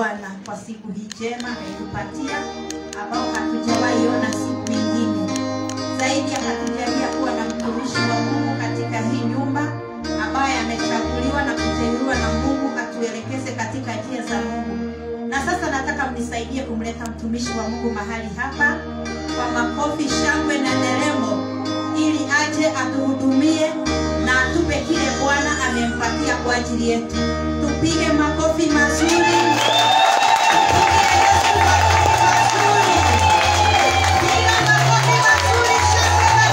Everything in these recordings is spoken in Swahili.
Bwana kwa siku hii njema ametupatia, ambao hatujawahi ona siku ingine zaidi, akatujalia kuwa na mtumishi wa Mungu katika hii nyumba ambaye amechaguliwa na kuteuliwa na Mungu atuelekeze katika njia za Mungu. Na sasa nataka mnisaidie kumleta mtumishi wa Mungu mahali hapa kwa makofi, shangwe na nderemo, ili aje atuhudumie na atupe kile Bwana amempatia kwa ajili yetu. Tupige makofi mazuri. Tupigie Yesu makofi mazuri. Piga makofi mazuri, shangwe na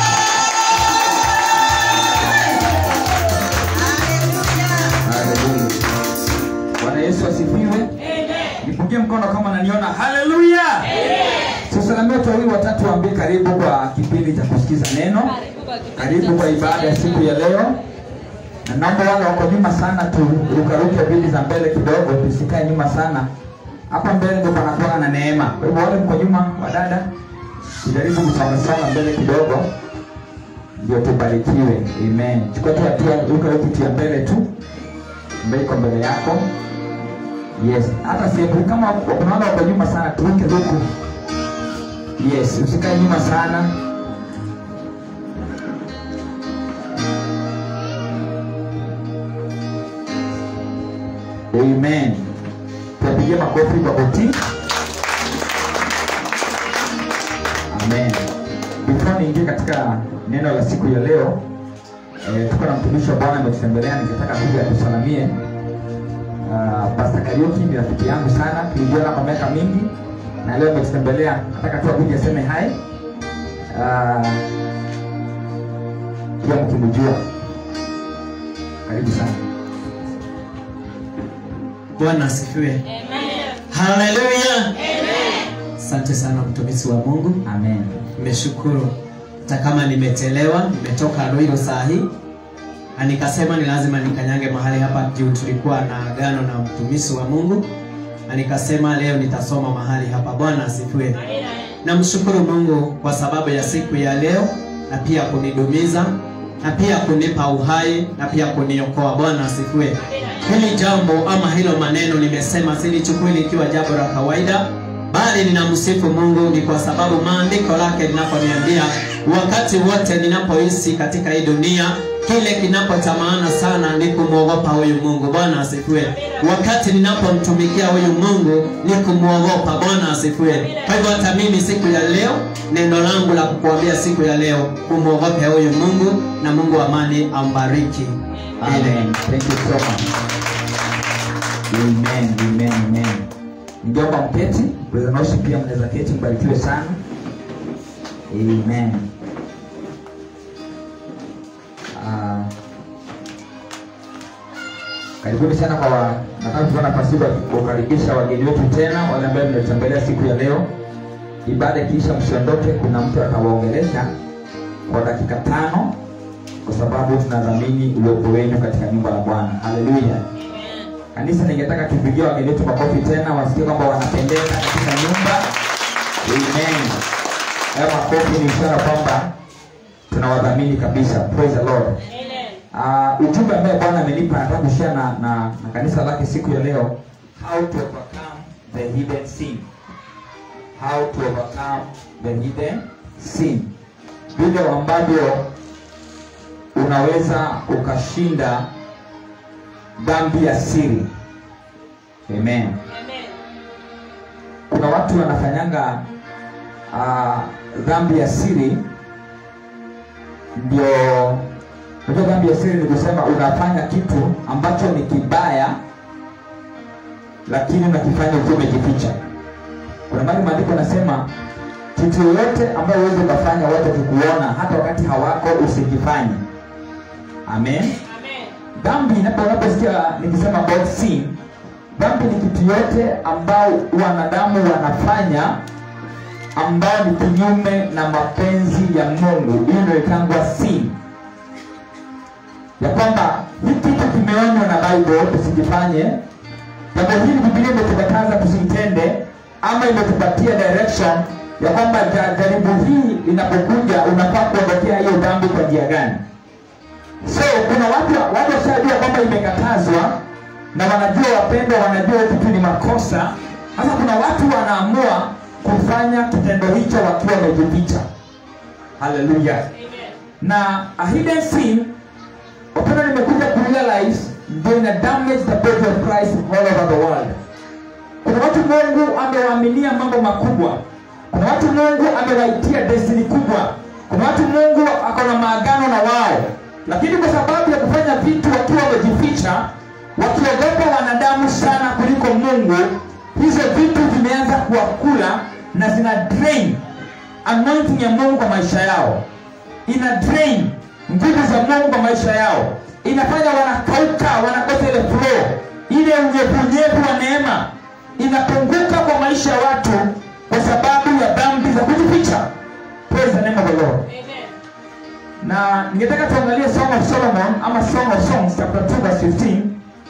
nderemo. Haleluya. Haleluya. Bwana Yesu asifiwe. Nipungie mkono kama unaniona. Haleluya. Tusalamie watu wawili watatu, waambie karibu kwa kipindi cha kusikiza neno. Karibu kwa ibada ya siku ya leo. Na naomba wale wako nyuma sana turukaruke viti za mbele kidogo, tusikae nyuma sana. Hapa mbele ndio panakuwa na neema. Kwa hivyo wale mko nyuma, wadada, tujaribu kusongasonga mbele kidogo ndio tubarikiwe. Amen. Chukua tu hatua, ruka hiyo kiti ya mbele tu ambayo iko mbele yako. Yes, hata sehemu kama kuna wale wako nyuma sana, turuke huku. Yes, usikae nyuma sana. Amen. Tupigie makofi kwa kutii. Amen. Before niingie katika neno la siku ya leo, eh, tuko na mtumishi wa Bwana ametutembelea, ningetaka kuja atusalamie. Uh, Pastor Kariuki ni rafiki yangu sana, tulijuana kwa miaka mingi na leo ametutembelea, nataka tu akuje aseme hai. Uh, pia mkimjua, karibu sana. Bwana asifiwe. Haleluya. Asante sana mtumishi wa Mungu. Amen. Nimeshukuru hata kama nimetelewa, nimetoka Ruiru saa hii na nikasema ni lazima nikanyange mahali hapa juu tulikuwa na agano na mtumishi wa Mungu, na nikasema leo nitasoma mahali hapa. Bwana asifiwe. Namshukuru Mungu kwa sababu ya siku ya leo na pia kunidumiza na pia kunipa uhai na pia kuniokoa. Bwana asifiwe. Hili jambo ama hilo maneno nimesema silichukui likiwa jambo la kawaida, bali ninamsifu Mungu ni kwa sababu maandiko lake linaponiambia wakati wote ninapoishi katika hii dunia kile kinapotamana sana ni kumwogopa huyu Mungu. Bwana asifiwe. Wakati ninapomtumikia huyu Mungu ni kumwogopa. Bwana asifiwe. Kwa hivyo hata mimi siku ya leo, neno langu la kukuambia siku ya leo, kumwogope huyu Mungu na Mungu wa amani ambariki. Amen. Thank you so much. Amen. Amen. Amen. Ningeomba mketi, Brother Noshi pia mnaweza keti, mbarikiwe sana. Amen. Ah, karibuni sana kwa wa, nataka kuchukua nafasi hii kukaribisha wageni wetu tena, wale ambao mmetembelea siku ya leo. Ibada ikiisha, msiondoke, kuna mtu atawaongelesha kwa dakika tano kwa sababu tunadhamini uwepo wenu katika nyumba la Bwana. Haleluya. Kanisa, ningetaka tupigie wageni wetu makofi tena, wasikie kwamba wanapendeza katika nyumba. Amen. Hayo makofi ni ishara kwamba tunawadhamini kabisa. Praise the Lord. Uh, ujumbe ambaye Bwana amenipa nataka kushare na, na, na kanisa lake siku ya leo, how to overcome the hidden sin. How to overcome the hidden sin, vile ambavyo unaweza ukashinda dhambi ya siri. Amen. Kuna watu wanafanyanga uh, dhambi ya siri, ndio unajua, dhambi ya siri ni kusema unafanya kitu ambacho ni kibaya, lakini unakifanya ukiwa umejificha. Kuna mahali maandiko nasema kitu yoyote ambayo uweze ukafanya watu wakikuona, hata wakati hawako, usikifanye. Amen. Dhambi inapo unaposikia nikisema about sin, dhambi ni kitu yote ambao wanadamu wanafanya ambao ni kinyume na mapenzi ya Mungu. Hiyo ndio itangwa sin, ya kwamba hii kitu kimeonywa na Bible tusikifanye. Jambo hili Biblia imetukataza tusitende, ama imetupatia direction ya kwamba ja- jaribu hii linapokuja unafaa kuondokea hiyo dhambi kwa njia gani. So kuna watu watu washajua kwamba imekatazwa na wanajua wapendwa wanajua kitu ni makosa sasa kuna watu wanaamua kufanya kitendo hicho wakiwa wamejificha haleluya na a hidden sin wapendwa nimekuja kurealize ndio ina damage the body of christ all over the world kuna watu mungu amewaaminia mambo makubwa kuna watu mungu amewaitia destiny kubwa kuna watu mungu ako na maagano na wao lakini kwa sababu ya kufanya vitu wakiwa wamejificha wakiogopa wanadamu sana kuliko mungu hizo vitu vimeanza kuwakula na zina drain anointing ya mungu kwa maisha yao ina drain nguvu za mungu kwa maisha yao inafanya wanakauka wanakosa ile flow ile unyevunyevu wa neema inapunguka kwa maisha ya watu kwa sababu ya dhambi za kujificha praise the name of the lord na ningetaka tuangalie song of solomon ama song of songs chapter 2 verse 15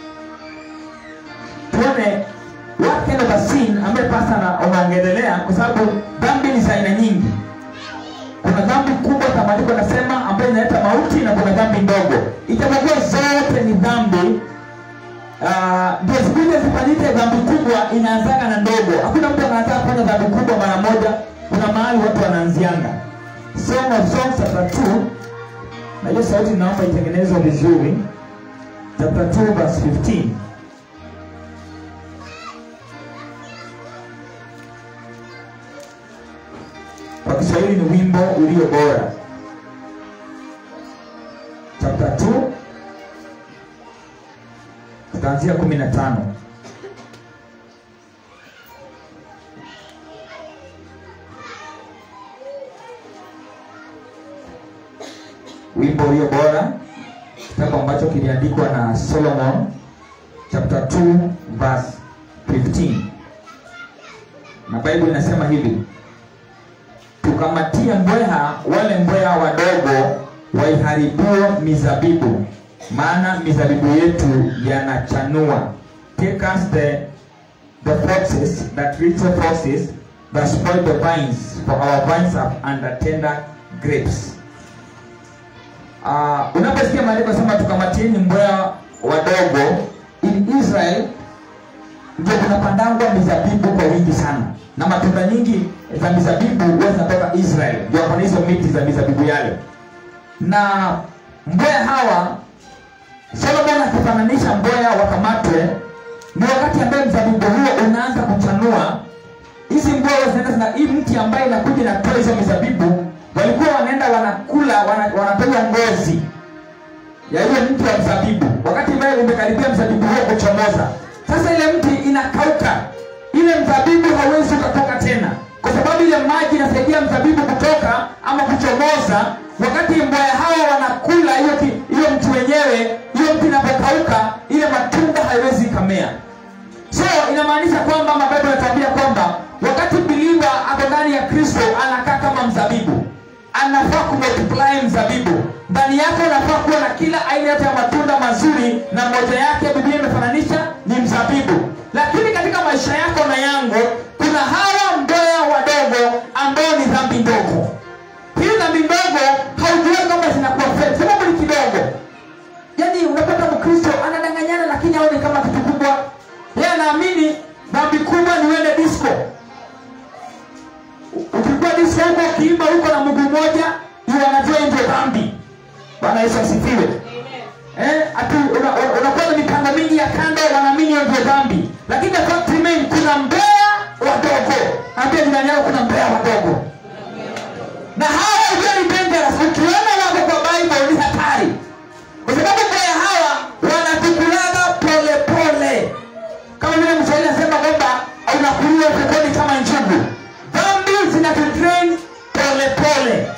tuone what kind of a sin ambaye pasta na unaongelelea kwa sababu dhambi ni za aina nyingi kuna dhambi kubwa kama andiko nasema ambayo inaleta mauti na kuna dhambi ndogo ijapokuwa zote ni dhambi ah, ndio uh, siku ile zifanyike dhambi kubwa inaanzaga na ndogo hakuna mtu anataka kufanya dhambi kubwa mara moja kuna mahali watu wanaanzianga song of songs chapter 2 na hiyo sauti naomba itengenezwe vizuri chapter 2 verse 15 kwa kiswahili ni wimbo ulio bora chapter 2 tutaanzia kumi na tano wimbo ulio bora kitabu ambacho kiliandikwa na solomon chapter 2 verse 15 na bible inasema hivi tukamatia mbweha wale mbweha wadogo waiharibuo mizabibu maana mizabibu yetu yanachanua take us the, the foxes that little foxes that spoil the vines for our vines are under tender grapes uh, unaposikia maandiko sema tukamatieni mbweha wadogo in israel ndio kunapandangwa mizabibu kwa wingi sana na matunda nyingi za mizabibu huwa zinatoka israel ndio kuna hizo miti za mizabibu yale na mbweha hawa solomon akifananisha mbweha wakamatwe ni wakati ambaye mzabibu huo unaanza kuchanua hizi mbweha zinaenda zina hii mti ambaye inakuja inatoa hizo mizabibu walikuwa wanaenda wanakula wana, wanapewa ngozi ya ile mti wa mzabibu wakati ambaye umekaribia mzabibu huo kuchomoza sasa ile mti inakauka ile mzabibu hauwezi ukatoka tena kwa sababu ile maji inasaidia mzabibu kutoka ama kuchomoza wakati mbwaya hawa wanakula hiyo ki- hiyo mti wenyewe hiyo mti inapokauka ile matunda haiwezi ikamea so inamaanisha kwamba mabible yanatuambia kwamba wakati biliva ako ndani ya kristo anakaa kama mzabibu anafaa kumultiply mzabibu ndani yake unafaa kuwa na kila aina yote ya matunda mazuri na moja yake biblia imefananisha ni mzabibu lakini katika maisha yako na yangu kuna hawa mboya wadogo ambao ni dhambi ndogo hii dhambi ndogo haujui kama zinakuwa fake, sababu ni kidogo yaani unapata mkristo anadanganyana lakini aone kama kitu kubwa yeye anaamini dhambi kubwa ni uende disco ukikuwa disco huko ukiimba huko na mguu moja hiyo anajua hiyo ndio dhambi bwana yesu asifiwe eh, ati unakuwa una, unakuwa na mipango mingi ya kando wanaamini hiyo ndio dhambi lakini the fact remain kuna mbea wadogo ambia jirani yako kuna mbea wadogo na hawa very dangerous ukiona wako kwa bible ni hatari kwa sababu mbea hawa wanatukulaga pole pole kama vile mswahili anasema kwamba unakuliwa peponi kama njugu dhambi zinatutrain pole pole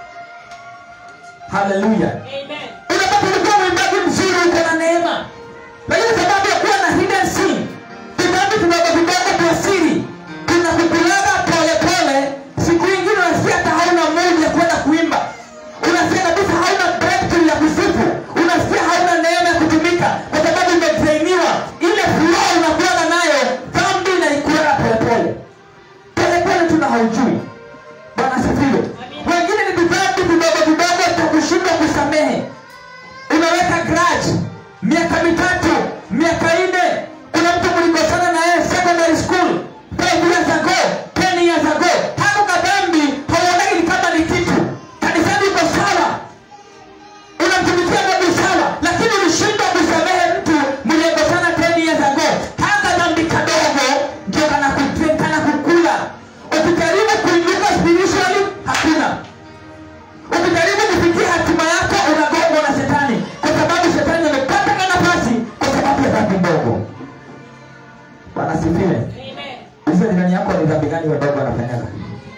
haleluya unapata ulikuwa mwimbaji mzuri uko na neema lakini sababu ya kuwa na hidden sin vitambi vidogo vidogo vya siri vinakukulaga pole pole siku ingine unasikia hata hauna mungu ya kwenda kuimba unasikia kabisa hauna breakthrough ya kusifu unasikia hauna neema ya kutumika kwa sababu umetrainiwa ile flow unakuwaga nayo dhambi inaikulaga polepole polepole tuna haujui bwana asifiwe wengine ni vidhambi vidogo vidogo vya kushindwa kusamehe unaweka grudge miaka mitatu miaka nne asifiwe uliza jirani yako ni dhambi gani wadogo wanafanyaga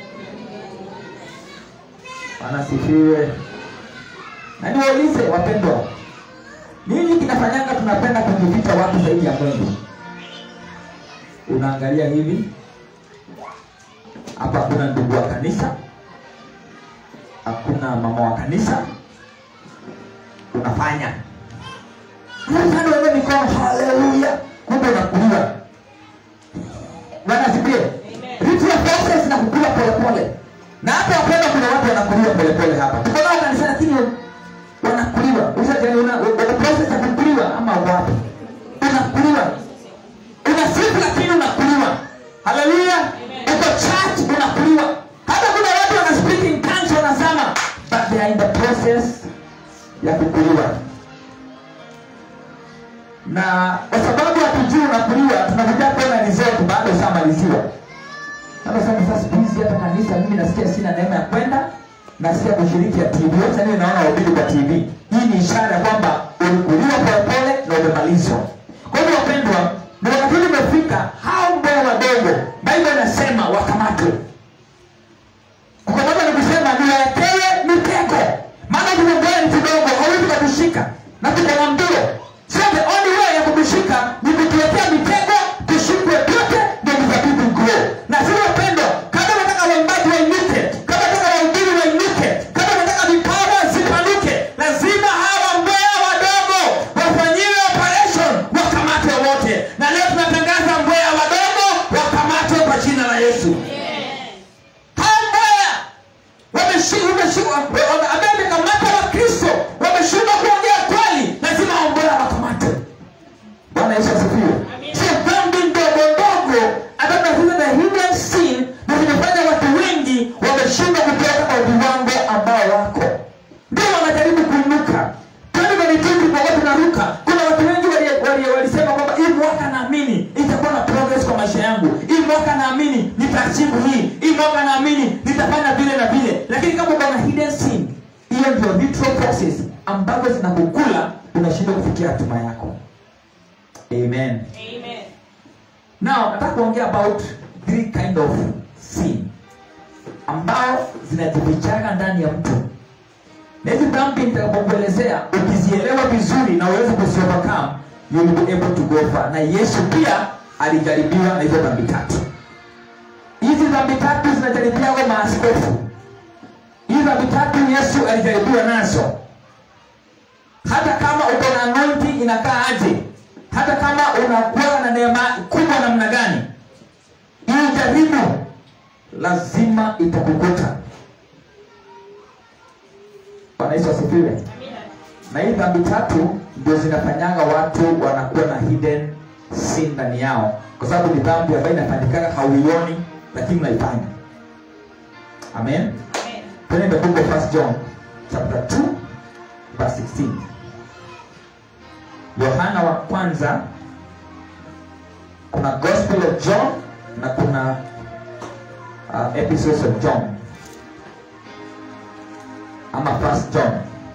bwana asifiwe na niwaulize wapendwa nini kinafanyanga tunapenda kujificha watu zaidi ya mungu unaangalia hivi hapa hakuna ndugu wa kanisa hakuna mama wa kanisa unafanya Unafanya wewe mikono haleluya kumbe unakuliwa bwana asifiwe vitu ya process na kukula polepole na hapa wapenda kuna watu wanakuliwa polepole hapa tuko nao kanisa lakini wanakuliwa usajani una una process ya kukuliwa ama wapi unakuliwa unasifu lakini unakuliwa haleluya uko church unakuliwa hata kuna watu wana speak in tongues wanasema but they are in the process ya kukuliwa na kwa sababu hatujui unakuliwa tunakuja kuona result baada ushamaliziwa sasa sasa sasa siku hizi hata kanisa mimi nasikia sina neema ya kwenda nasikia kushiriki ya TV sasa mimi naona wahubiri kwa TV hii ni ishara ya kwamba ulikuliwa polepole na umemalizwa kwa hivyo wapendwa ni wakati ule umefika hao mbea wadogo Biblia inasema wakamatwe kukamata ni kusema niwaekewe mitego maana kuna mbea ni kidogo hawezi kutushika na tuko na mbio so the only way ya kutushika ni kutuwekea mitego tushikwe vyote ndio mzabibu grow na sisi wapendwa kama unataka waimbaji wainuke kama unataka wahubiri wainuke kama unataka vipawa zipanuke lazima hawa mbea wadogo wafanyiwe operation wakamatwe wote na leo tunatangaza mbea wadogo wakamatwe kwa jina la yesu hao mbea wameshindwa wameshindwa ambaye amekamata wakristo wameshindwa kuongea kweli lazima hao mbea wakamatwe bwana yesu asifiwe sio dhambi ndogo ndogo ambayo tunafunza na hidden sin na zimefanya watu wengi wameshindwa kutoka kwa viwango ambao wako ndio wanajaribu kuinuka tani vanituki kwa tunaruka kuna watu wengi wali- wali- walisema kwamba hii mwaka naamini itakuwa na progress kwa maisha yangu hii mwaka naamini nitaachivu hii hii mwaka naamini nitafanya vile na vile lakini kama uko na hidden sin hiyo ndio vitro process ambazo zinakukula unashindwa kufikia hatima yako amen now nataka kuongea about three kind of sin ambao zinajifichaga ndani ya mtu na hizi dhambi nitakapokuelezea ukizielewa vizuri na uweze kuziovercome you will be able to go far na yesu pia alijaribiwa na hizo dhambi tatu hizi dhambi tatu zinajaribiwa maaskofu hizi dhambi tatu yesu alijaribiwa nazo hata kama uko na anointing inakaa aje hata kama unakuwa na neema kubwa namna gani hii jaribu lazima itakukuta bwana yesu asifiwe na hii dhambi tatu ndio zinafanyanga watu wanakuwa na hidden sin ndani yao kwa sababu ni dhambi ambayo inafanyikaga hauioni lakini unaifanya amen Turn in the book of First John chapter 2 verse 16 yohana wa kwanza kuna gospel of john na kuna uh, episodes of john ama first john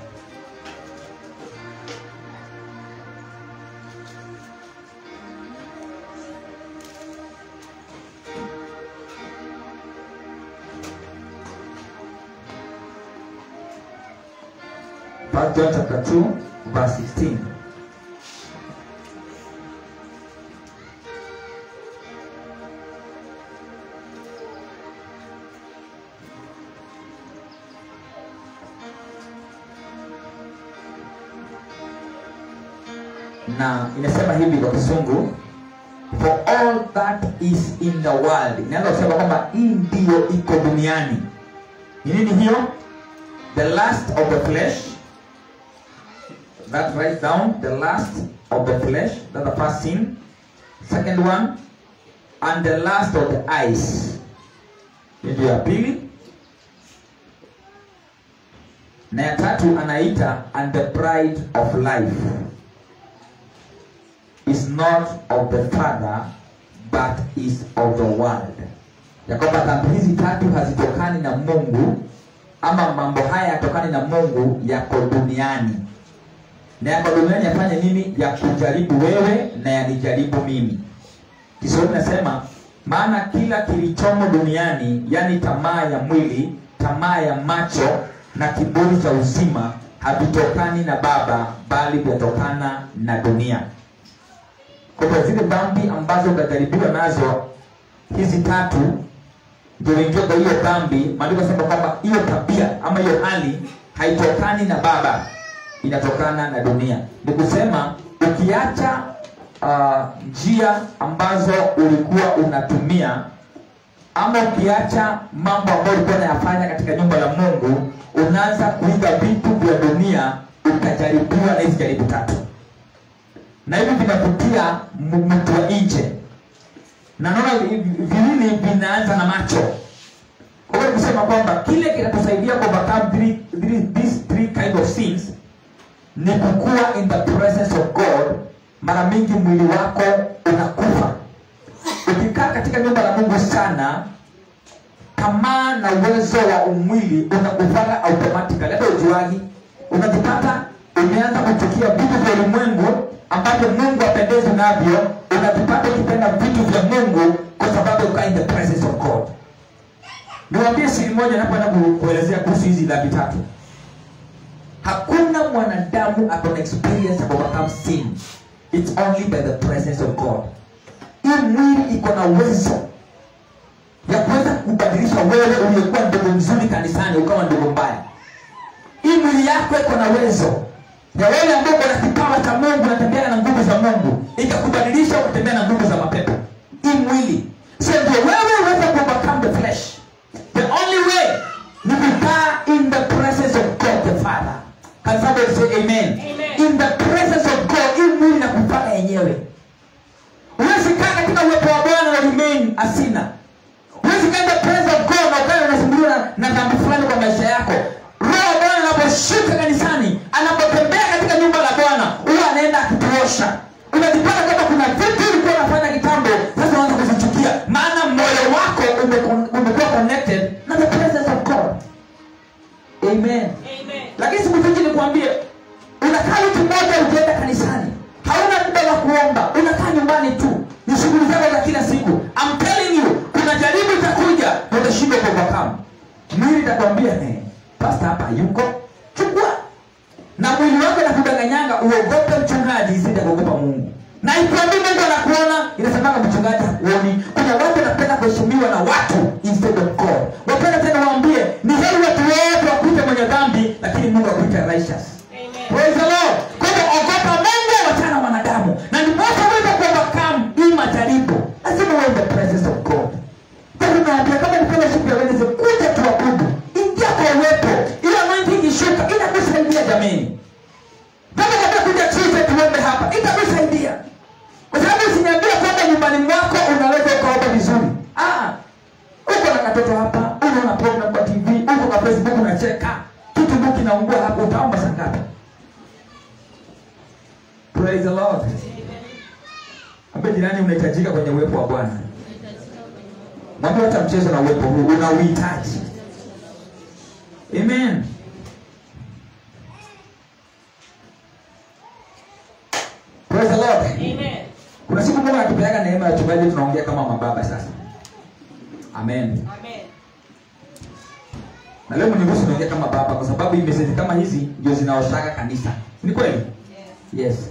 first john chapter 2 verse 16 na inasema hivi kwa kisungu for all that is in the world inaanza kusema kwamba hii ndiyo iko duniani ni nini hiyo the last of the flesh that write down the last of the flesh that's the first sin second one and the last of the eyes Hii ndio ya pili na ya tatu anaita and the pride of life is not of the father but is of the world ya kwamba dhambi hizi tatu hazitokani na mungu ama mambo haya yatokani na mungu yako duniani na yako duniani yafanye nini ya kujaribu wewe na yanijaribu mimi kiswahili nasema maana kila kilichomo duniani yani tamaa ya mwili tamaa ya macho na kiburi cha uzima havitokani na baba bali vyatokana na dunia kwa hivyo zile dhambi ambazo utajaribiwa nazo hizi tatu ndio ingia kwa hiyo dhambi maandiko sema kwamba hiyo tabia ama hiyo hali haitokani na baba inatokana na dunia ni kusema ukiacha uh, njia ambazo ulikuwa unatumia ama ukiacha mambo ambayo ulikuwa unayafanya katika nyumba la mungu unaanza kuiga vitu vya dunia ukajaribiwa na hizi jaribu tatu na hivi vinavutia m- mtu wa nje na naona vi- vi- viwili vinaanza na macho kwa hiyo kusema kwamba kile kinatusaidia ku overcome three, three, these three kind of sins ni kukua in the presence of god mara mingi mwili wako unakufa ukikaa katika nyumba la mungu sana tamaa na uwezo wa umwili unakufanya automatically hata ujuagi unajipata umeanza kuchukia vitu vya ulimwengu ambavyo mungu apendezi navyo unajipata ukipenda vitu vya mungu kwa sababu ukaa in the presence of god niwambie siri moja napoenda ku- kuelezea kuhusu hizi dhambi tatu hakuna mwanadamu akona experience ya overcome sin it's only by the presence of god hii mwili iko na uwezo ya kuweza kubadilisha wewe uliyekuwa ndogo mzuri kanisani ukawa ndogo mbaya hii mwili yako iko na uwezo ya wewe ambao uko na kipawa cha mungu unatembea na nguvu za mungu ikakubadilisha ukatembea na nguvu za mapepo hii mwili so ndio wewe uweze kuovercome the flesh the only way ni kukaa in the presence of god the father can somebody say amen, Amen. in the presence of god hii mwili na kupaka yenyewe huwezi kaa katika uwepo wa bwana na remain asina huwezi kaa in the presence of god na ukae unasumbuliwa na- na dhambi fulani kwa maisha yako roho wa bwana anaposhuka kanisani anapotembea katika nyumba la bwana huwa anaenda akituosha unajipata kwamba kuna vitu ulikuwa unafanya kitambo sasa unaanza kuzichukia maana moyo wako umekon- umekuwa connected na the presence of god amen Amen. lakini siku hizi nikuambie unakaa wiki moja ukienda kanisani hauna muda wa kuomba unakaa nyumbani tu ni shughuli zako za kila siku I'm telling you kuna jaribu itakuja na utashindwa kuovercome mwili itakwambia "Eh, pasta hapa yuko chukua na mwili wako nakudanganyanga uogope mchungaji isije kuogopa mungu na ikwambi mungu anakuona inasemanga mchungaji hakuoni kuna watu wanapenda kuheshimiwa na watu instead of god wapenda tena waambie ni heri watu wote wakuite mwenye dhambi lakini mungu akuite righteous Amen. Praise the Lord. Kwa hivyo ogopa Mungu wachana wanadamu. Na ndiposa uweze kuovercome hii majaribu. Lazima uwe in the presence of God. Kwa hivyo naambia kama ni fellowship ya Wednesday kuja tuabudu. Ingia kwa uwepo. Ile anointing ikishuka inakusaidia jameni. Kama kabla kuja Tuesday tuombe hapa itakusaidia. Kwa sababu usiniambie kwamba nyumbani mwako unaweza ukaomba vizuri. Ah. Uko na katoto hapa, unaona program kwa TV, uko kwa Facebook unacheka. Kitu ndio kinaungua hapo utaomba saa ngapi? Praise the Lord. Ambe jirani unahitajika kwenye uwepo wa Bwana. Mwambie hata mchezo na uwepo huu unauhitaji. Amen. Praise the Lord. Amen. Kuna siku Mungu anatupeaga neema ya tubaje tunaongea kama mababa sasa. Amen. Amen. Na leo mniruhusu niongee kama baba kwa sababu hii message kama hizi ndio zinaoshaga kanisa. Ni kweli? Yes. Yes.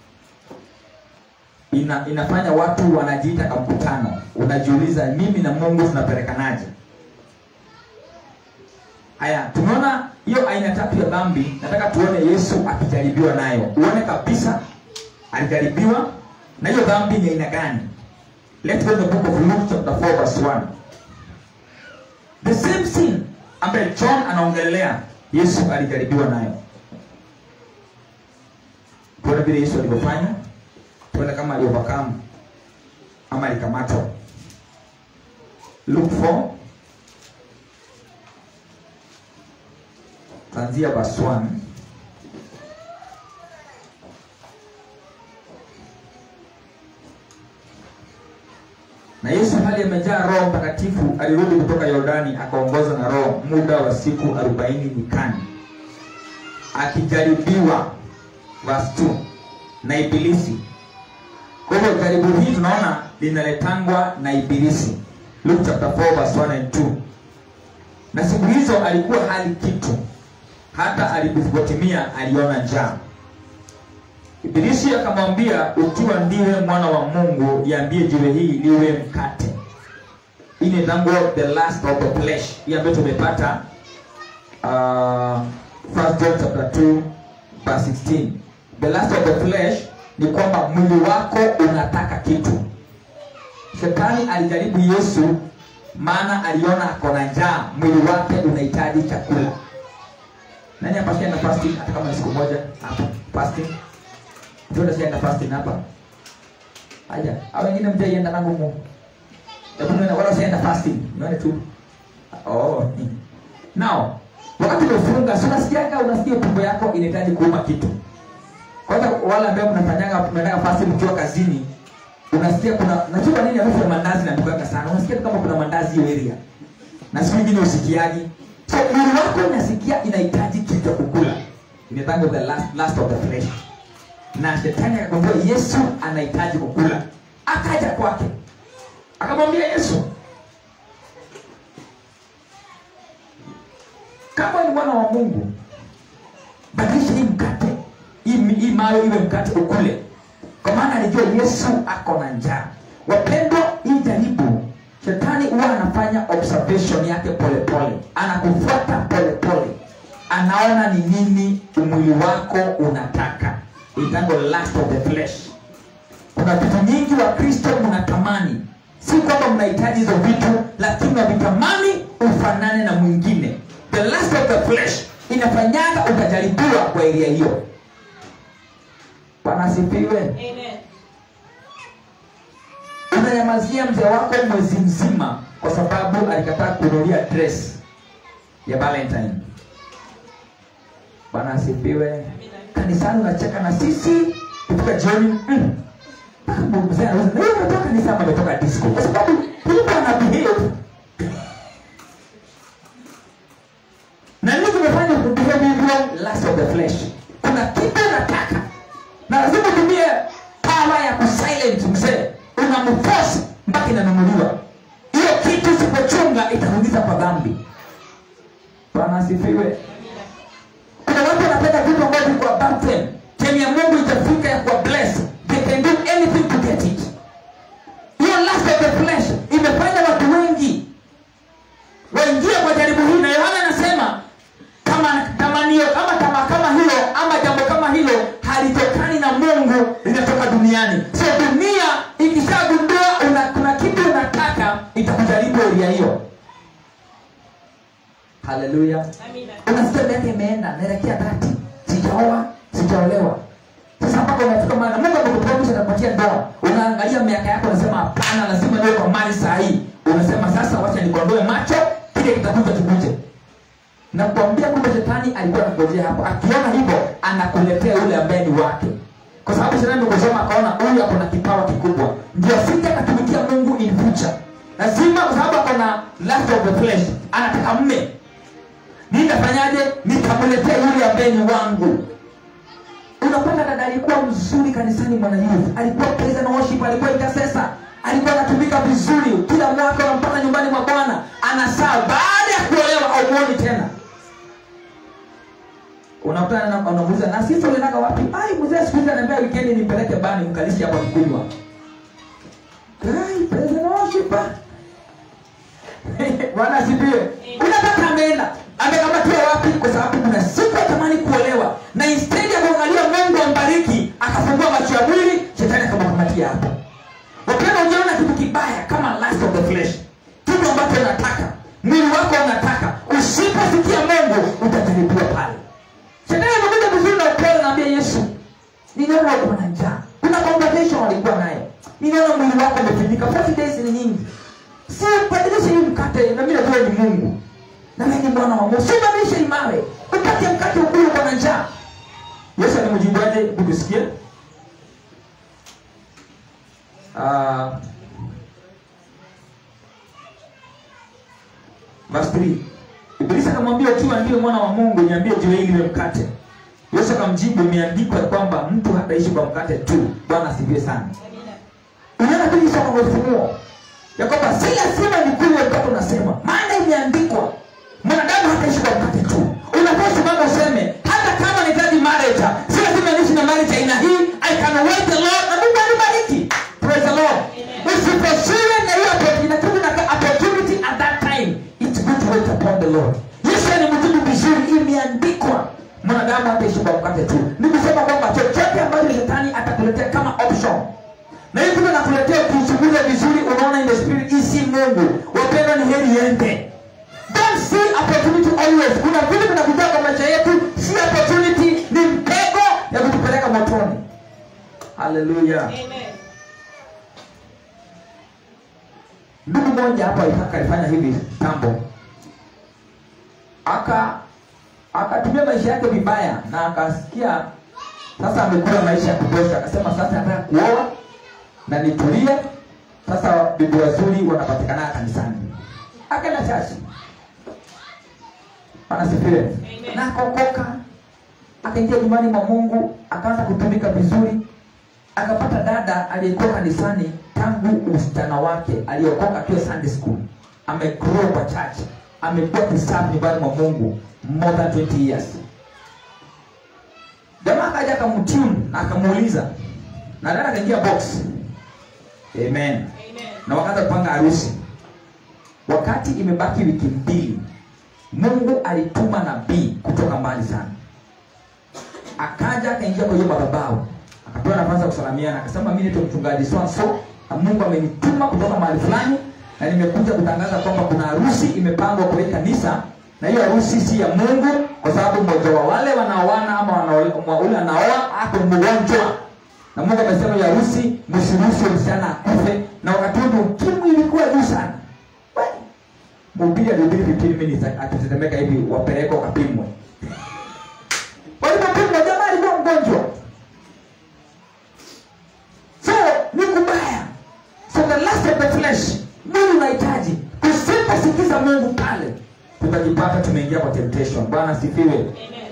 Ina, inafanya watu wanajiita kwa mkutano. Unajiuliza mimi na Mungu tunapelekanaje? Haya, tumeona hiyo aina tatu ya dhambi. Nataka tuone Yesu akijaribiwa nayo. Uone kabisa alijaribiwa na hiyo dhambi ni aina gani? Let's go to the book of Luke chapter 4 verse 1. The same sin ambaye John anaongelea Yesu alijaribiwa nayo. Tuone vile Yesu alivyofanya, tuone kama aliovercome ama alikamatwa. Luke 4 kuanzia verse 1 na yesu hali amejaa roho mtakatifu alirudi kutoka yordani akaongozwa na roho muda wa siku arobaini nyikani akijaribiwa verse 2 na ibilisi kwa hivyo jaribu hii tunaona linaletangwa na ibilisi luke chapter 4 verse 1 and 2 na siku hizo alikuwa hali kitu hata alipotimia aliona njaa ibilisi akamwambia ukiwa ndiwe mwana wa mungu iambie jiwe hii liwe mkate hii ni tango the last of the flesh hii ambayo tumepata uh, first john chapter 2 verse 16 the last of the flesh ni kwamba mwili wako unataka kitu shetani alijaribu yesu maana aliona ako na njaa mwili wake unahitaji chakula nani hapa shaenda fasting hata kama ni siku moja hapa fasting ndio shaenda fasting hapa aja au wengine mjaienda na ngumu hebu nione wala shaenda fasting nione tu oh now wakati umefunga si unasikiaga unasikia tumbo yako inahitaji kuuma kitu kwanza wale ambao mnafanyaga mnaenda fasting mkiwa kazini unasikia kuna najua nini harufu ya mandazi na sana unasikia tu kama kuna mandazi hiyo area na siku nyingine usikiaji so mwili wako unasikia inahitaji kitu cha kukula inaitangwa the last, last of the flesh na shetani akagundua yesu anahitaji kukula akaja kwake akamwambia yesu kama ni mwana wa mungu badilisha hii mkate hii, hii mayo iwe mkate ukule kwa maana alijua yesu ako na njaa wapendwa hii jaribu shetani huwa anafanya observation yake polepole anakufuata polepole anaona ni nini umwili wako unataka itango last of the flesh kuna vitu nyingi wa kristo mnatamani si kwamba mnahitaji hizo vitu lakini unavitamani ufanane na mwingine the last of the flesh inafanyaga utajaribiwa kwa eria hiyo bwana asifiwe Amen. unanyamazia mzee wako mwezi mzima kwa sababu alikataa kununulia dress ya valentine bwana asifiwe kanisani unacheka na sisi kufika jioni mm. mpaka mzee anauza na hiyo umetoka kanisa ama umetoka disco kwa sababu tulikuwa na behave na nini kimefanya kubehave hivyo last of the flesh kuna kitu unataka na lazima utumie power ya kusilent mzee unamforce mpaka inanunuliwa hiyo kitu usipochunga itakuingiza kwa dhambi bwana asifiwe kuna watu wanapenda vitu ambavyo viko above them time ya mungu itafika ya kuwa bless they can do anything to get it hiyo last of the flesh imefanya watu wengi waingie kwa jaribu hii na yohana anasema kama tamanio kama tama kama hilo ama jambo kama hilo halitokani na mungu linatoka duniani so dunia ikishagundua una, kuna kitu unataka itakujaribu eria hiyo haleluya Amina. unasikia miaka imeenda naelekea dhati sijaoa sijaolewa sasa mpaka unafika maana mungu amekupromisha nakupatia ndoa unaangalia miaka yako unasema hapana lazima niwe kwa mali saa hii unasema sasa wacha nikondoe macho kile kitakuja kikuje na kuambia kumbe shetani alikuwa anakujia hapo akiona hivyo anakuletea yule ambaye ni wake kwa sababu shetani kusoma akaona huyu ako na kipawa kikubwa ndio asije akatumikia mungu in future lazima kwa sababu ako na last of the flesh anataka mme nitafanyaje nitamletea yule ambaye ni wangu unapata dada alikuwa mzuri kanisani mwana youth alikuwa praise and worship alikuwa intercessor alikuwa anatumika vizuri kila mwaka unampata nyumbani mwa bwana anasaa baada ya kuolewa aumuoni tena unakutana na unamuuliza na sisi uliendaga wapi ai mzee siku hizi ananiambia weekend nimpeleke bani mkalishi hapa mkunywa ai praise and worship bwana asifiwe unataka ameenda amekamatiwa wapi kwa sababu kuna siku atamani kuolewa na instead ya kuangalia mungu ambariki akafungua macho ya mwili shetani akamkamatia hapo wapenda ujaona kitu kibaya kama last of the flesh kitu ambacho unataka mwili wako unataka usiposikia mungu utajaribiwa pale shetani amekuja vizuri na upele naambia yesu ninaona uko na njaa kuna conversation walikuwa nayo ninaona mwili wako umefinyika 40 days ni nyingi si badilisha hii mkate na mimi najua ni mungu na mimi ni mwana wa mungu si badilisha hii mawe upate mkate ukulu uko na njaa yesu alimjibuaje ukusikia uh, verse 3 ibilisi akamwambia ukiwa ndiwe mwana wa mungu niambie jiwe hili liwe mkate yesu akamjibu imeandikwa ya kwamba mtu hataishi kwa mkate tu bwana asifiwe sana Amina. unaona inabidi soma kwa ufunuo ya kwamba si lazima ni kweli wakati unasema maana imeandikwa mwanadamu hataishi kwa mkate tu unaposimama useme hata kama nahitaji marriage si lazima niishi na marriage aina hii i can wait the lord na mungu anibariki praise the lord usiposiwe na hiyo opportunity lakini na opportunity at that time it's good to wait upon the lord yesu alimjibu vizuri imeandikwa mwanadamu hataishi kwa mkate tu ni kusema kwamba chochote ambacho shetani atakuletea kama option na hivi vile nakuletea kuchunguza vizuri unaona in the spirit hii si mungu wapendwa ni heri yende don't see opportunity always kuna vile vinakuja kwa maisha yetu si opportunity ni mtego ya kutupeleka motoni haleluya ndugu moja hapa alitaka alifanya hivi tambo aka akatumia maisha yake vibaya na akasikia sasa amekula maisha ya kutosha akasema sasa nataka kuoa na nitulie sasa bibi wazuri wanapatikana kanisani akaenda chachi anasifiwe na akaokoka akaingia nyumbani mwa mungu akaanza kutumika vizuri akapata dada aliyekuwa kanisani tangu usichana wake aliokoka akiwa sunday school amegrow kwa church amekuwa kisafi nyumbani mwa mungu more than 20 years jamaa akaja akamtune na akamuuliza na dada akaingia box amen na wakaanza kupanga harusi wakati imebaki wiki mbili mungu alituma nabii kutoka mbali sana akaja akaingia kwa hiyo madhabahu akapewa nafasi ya kusalamiana akasema mi naitwa mchungaji swanso na mungu amenituma kutoka mahali fulani na nimekuja kutangaza kwamba kuna harusi imepangwa kwa hii kanisa na hiyo harusi si ya mungu kwa sababu mmoja wa wale wanaoana ama wanaoa- ule anaoa ako mgonjwa na mungu amesema hiyo harusi msiruhusu msichana akufe na wakati huo ukimwi ilikuwa juu sana We, mhubiri alihubiri 15 minutes akitetemeka hivi wapelekwa wakapimwe walipopimwa jamaa alikuwa mgonjwa so ni kubaya so the last of the flesh mwili unahitaji tusiposikiza mungu pale tutajipata tumeingia kwa temptation bwana asifiwe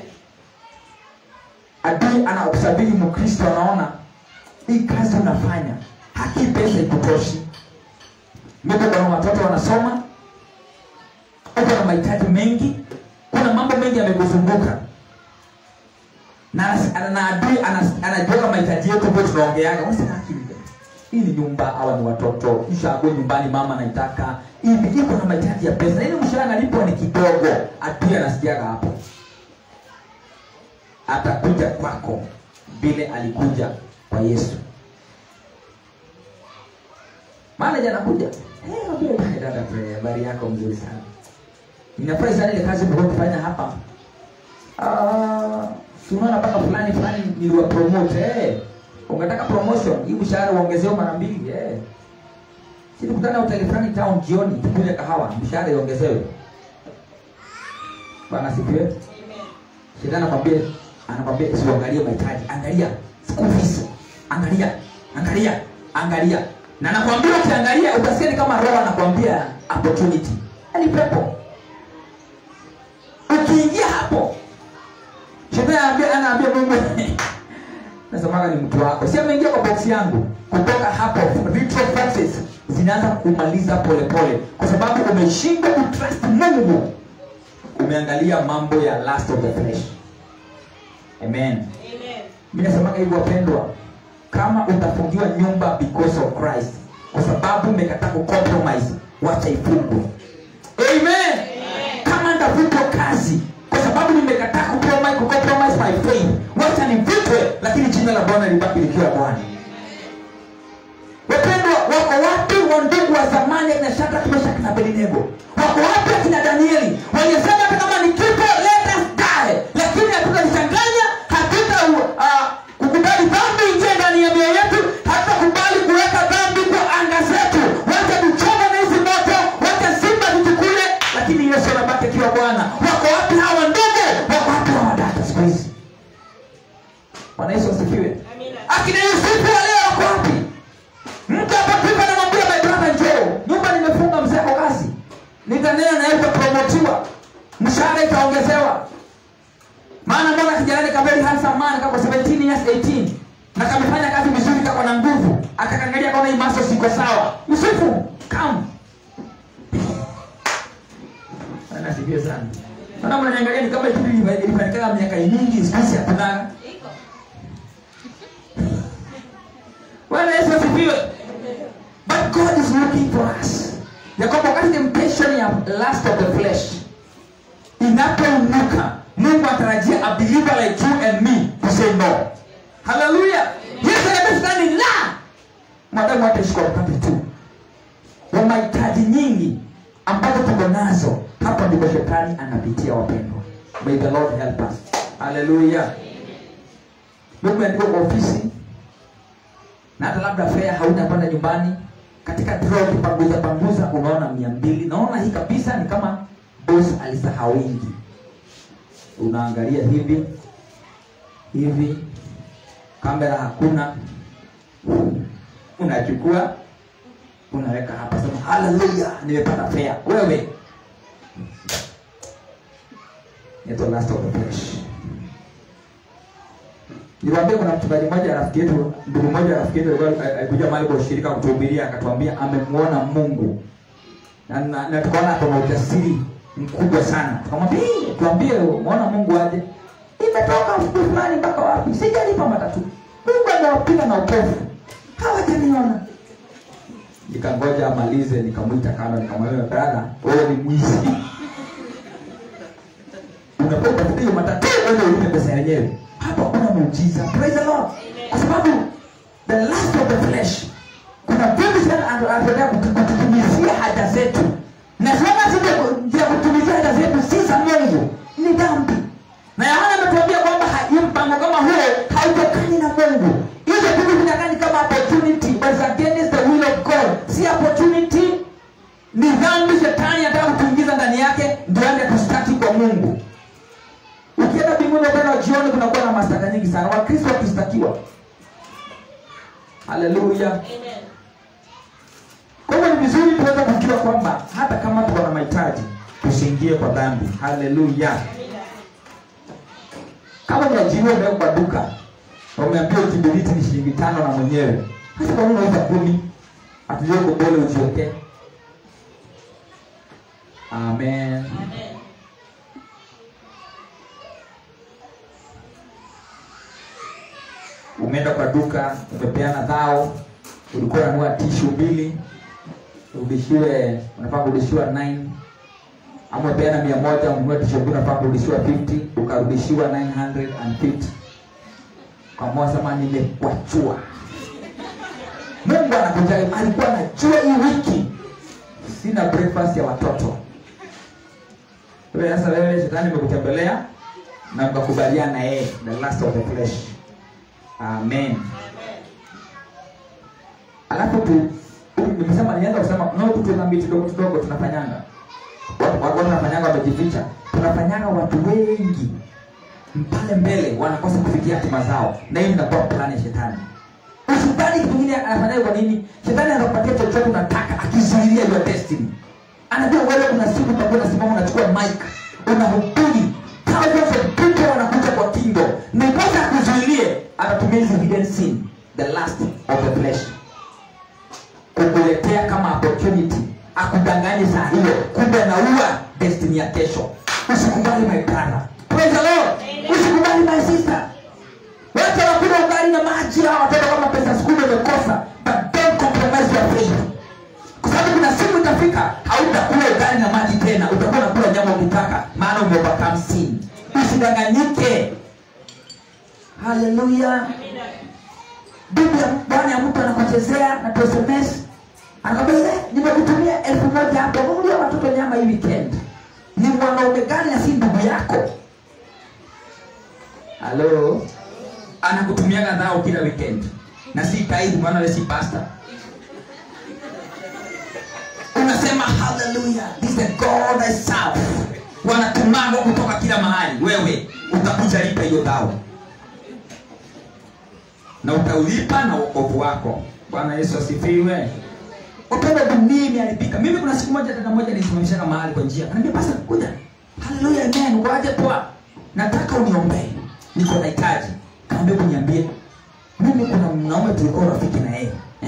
adui anakusabiri mkristo anaona hii kazi unafanya haki pesa ikutoshi mimi kuna watoto wanasoma uko na mahitaji mengi kuna mambo mengi yamekuzunguka na, na adui anas- anajua mahitaji yetu ambayo tunaongeaga unasema akili hii ni nyumba awa ni watoto ishago nyumbani mama naitaka hivi iko na mahitaji ya pesa ili mshahara nalipwa ni kidogo adui anasikiaga hapo atakuja kwako vile alikuja kwa yesu manaja anakuja "Eh, mwambie, "Eh, dada Pre, habari yako mzuri sana ninafurahi sana ile kazi mlikuwa kufanya hapa Ah, si unaona mpaka fulani fulani niliwa promote eh. ungetaka promotion hii mshahara uongezewe mara mbili eh. si tukutana hoteli fulani town jioni tukunywe kahawa mshahara iongezewe bwana sifiwe shetani anakwambia anakwambia usiangalie mahitaji angalia school fees angalia angalia angalia na nakwambia ukiangalia utasikia ni kama roho anakwambia opportunity ni pepo ukiingia hapo shetani anaambia anaambia mungu nasemaga ni mtu wako si ameingia kwa boksi yangu kutoka hapo retro forces zinaanza kumaliza polepole kwa sababu umeshindwa kutrust mungu umeangalia mambo ya last of the flesh amen mi nasemaga hivyo wapendwa kama utafungiwa nyumba because of christ kwa sababu umekataa kucompromise wacha ifungwe amen kama ndavutwa kazi kwa sababu nimekataa kucompromise kucompromise my faith wacha nivutwe lakini jina la bwana libaki likiwa bwana wapendwa wako wapi wandugu wa zamani akina shadrach meshach na abednego wako wapi akina danieli walisema hata kama ni kifo let us die lakini hatutalichanganya hatuta uh, kukubali dhambi ingie ndani ya mioyo yetu hatutakubali kuweka dhambi kwa anga zetu wacha tuchome na hizi moto wacha simba tutukule lakini yesu anabaki akiwa bwana wako wapi hawa ndugu wako wapi hawa dada siku hizi bwana yesu asifiwe akina yusufu waleo wako wapi mtu apapika namwambia my brother njoo nyumba nimefunga mzee kwa kazi nitanena naye utapromotiwa mshahara itaongezeka akakangalia kama hii maso siko sawa yusufu kam anasifiwe sana Maana mnaniangalia ni kama kitu ilifanyika miaka mingi siku hizi hakuna Bwana Yesu asifiwe. But God is looking for us. Ya kwamba wakati temptation ya lust of the flesh inapoinuka, Mungu atarajia a believer like you and me to say no. Hallelujah. Yesu anasema la. Madamu ataishi kwa wakati tu wa mahitaji nyingi ambazo tuko nazo, hapa ndipo shetani anapitia wapendwa. May the Lord help us. Hallelujah. Mungu ameandika kwa ofisi na hata labda fea hauna panda nyumbani katika draw ukipanguza panguza unaona mia mbili naona hii kabisa ni kama boss alisahau wingi unaangalia hivi hivi kamera hakuna unachukua unaweka hapa sema haleluya nimepata fea wewe It's the last of the flesh Niwaambia kuna mchungaji mmoja rafiki yetu, ndugu mmoja rafiki yetu alikuwa alikuja mahali kwa ushirika kutuhubiria akatuambia amemuona Mungu. Na, na, na tukaona kuna ujasiri mkubwa sana. Tukamwambia, "Hii, tuambie muona Mungu aje?" Imetoka siku fulani mpaka wapi? Sijalipa matatu. Mungu amewapiga na upofu. Hawajaniona. Nikangoja amalize, nikamwita kando, nikamwambia, "Brother, wewe ni mwizi." Unapokuwa hiyo matatu, wewe ulipe pesa yenyewe hapa kuna muujiza praise the lord kwa sababu the last of the flesh kuna vingi sana anataka kututumizia haja zetu na sana zile ya kutumizia haja zetu si za mungu ni dhambi na yohana ametuambia kwamba hii mpango kama huo hautokani na mungu hizo vitu vinakani kama opportunity but it's against the will of god si opportunity ni dhambi shetani anataka kutuingiza ndani yake ndio aende kustaki kwa mungu ukienda mbinguni upande wa jioni kunakuwa na mashtaka nyingi sana wakristo wakistakiwa haleluya kwa hivyo ni vizuri tuweze kujua kwamba hata kama tuko na mahitaji tusiingie kwa dhambi haleluya kama umeajiriwa umeweka kwa duka na umeambiwa kibiriti ni shilingi tano na mwenyewe hata kwa nini unauza kumi hatujue kobole ujiwekee amen umeenda kwa duka umepeana dhao ulikuwa unanua tishu mbili urudishiwe unafaa kurudishiwa 9 ama umepeana mia moja ununua tishu mbili unafaa kurudishiwa 50 ukarudishiwa 950 kwa sema nimekwachua mungu anakuja alikuwa anajua hii wiki sina breakfast ya watoto wewe sasa wewe shetani imekutembelea na mkakubaliana na yeye the last of the flesh amen alafu tu nimesema nianza kusema no tu tuna miti kidogo kidogo tunafanyanga watu watu wanafanyanga wamejificha tunafanyanga watu wengi pale mbele wanakosa kufikia hatima zao na hiyo inakuwa plani ya shetani usidhani kitu kingine anafanyaje kwa nini shetani anakupatia chochote unataka akizuilia your destiny anajua wewe kuna siku utakuwa unasimama unachukua mic unahubiri thousands of people wanakuja kwa kingo ndiposa akuzuilie anatumia hizi hidden sin the last of the flesh kukuletea kama opportunity akudanganye saa hiyo kumbe anaua destiny ya kesho usikubali my brother praise the lord usikubali my sister wote wakula ugali na maji hawa watoto kama pesa skulu imekosa but don't compromise your faith kwa sababu kuna siku itafika hautakula ugali na maji tena utakuwa unakula nyama ukitaka maana umeopakam sin usidanganyike haleluya bibi ya bwana ya mtu anakuchezea na tu sms anakwambia "Eh, nimekutumia elfu moja hapo nunulia watoto nyama hii weekend ni mwanaume gani na si ndugu yako halo anakutumiaga dhao kila weekend na si taibu maana wewe si pasta unasema haleluya this is the god I serve wanatumanga kutoka kila mahali wewe utakuja lipa hiyo dhao na utaulipa na wokovu wako bwana yesu asifiwe upendo dunia imeharibika mimi kuna siku moja dada moja nisimamishaka mahali kwa njia anaambia pasa kuja haleluya amen ukoaje poa nataka uniombee niko na hitaji kaambia kuniambie mimi kuna mnaume tulikuwa rafiki na yeye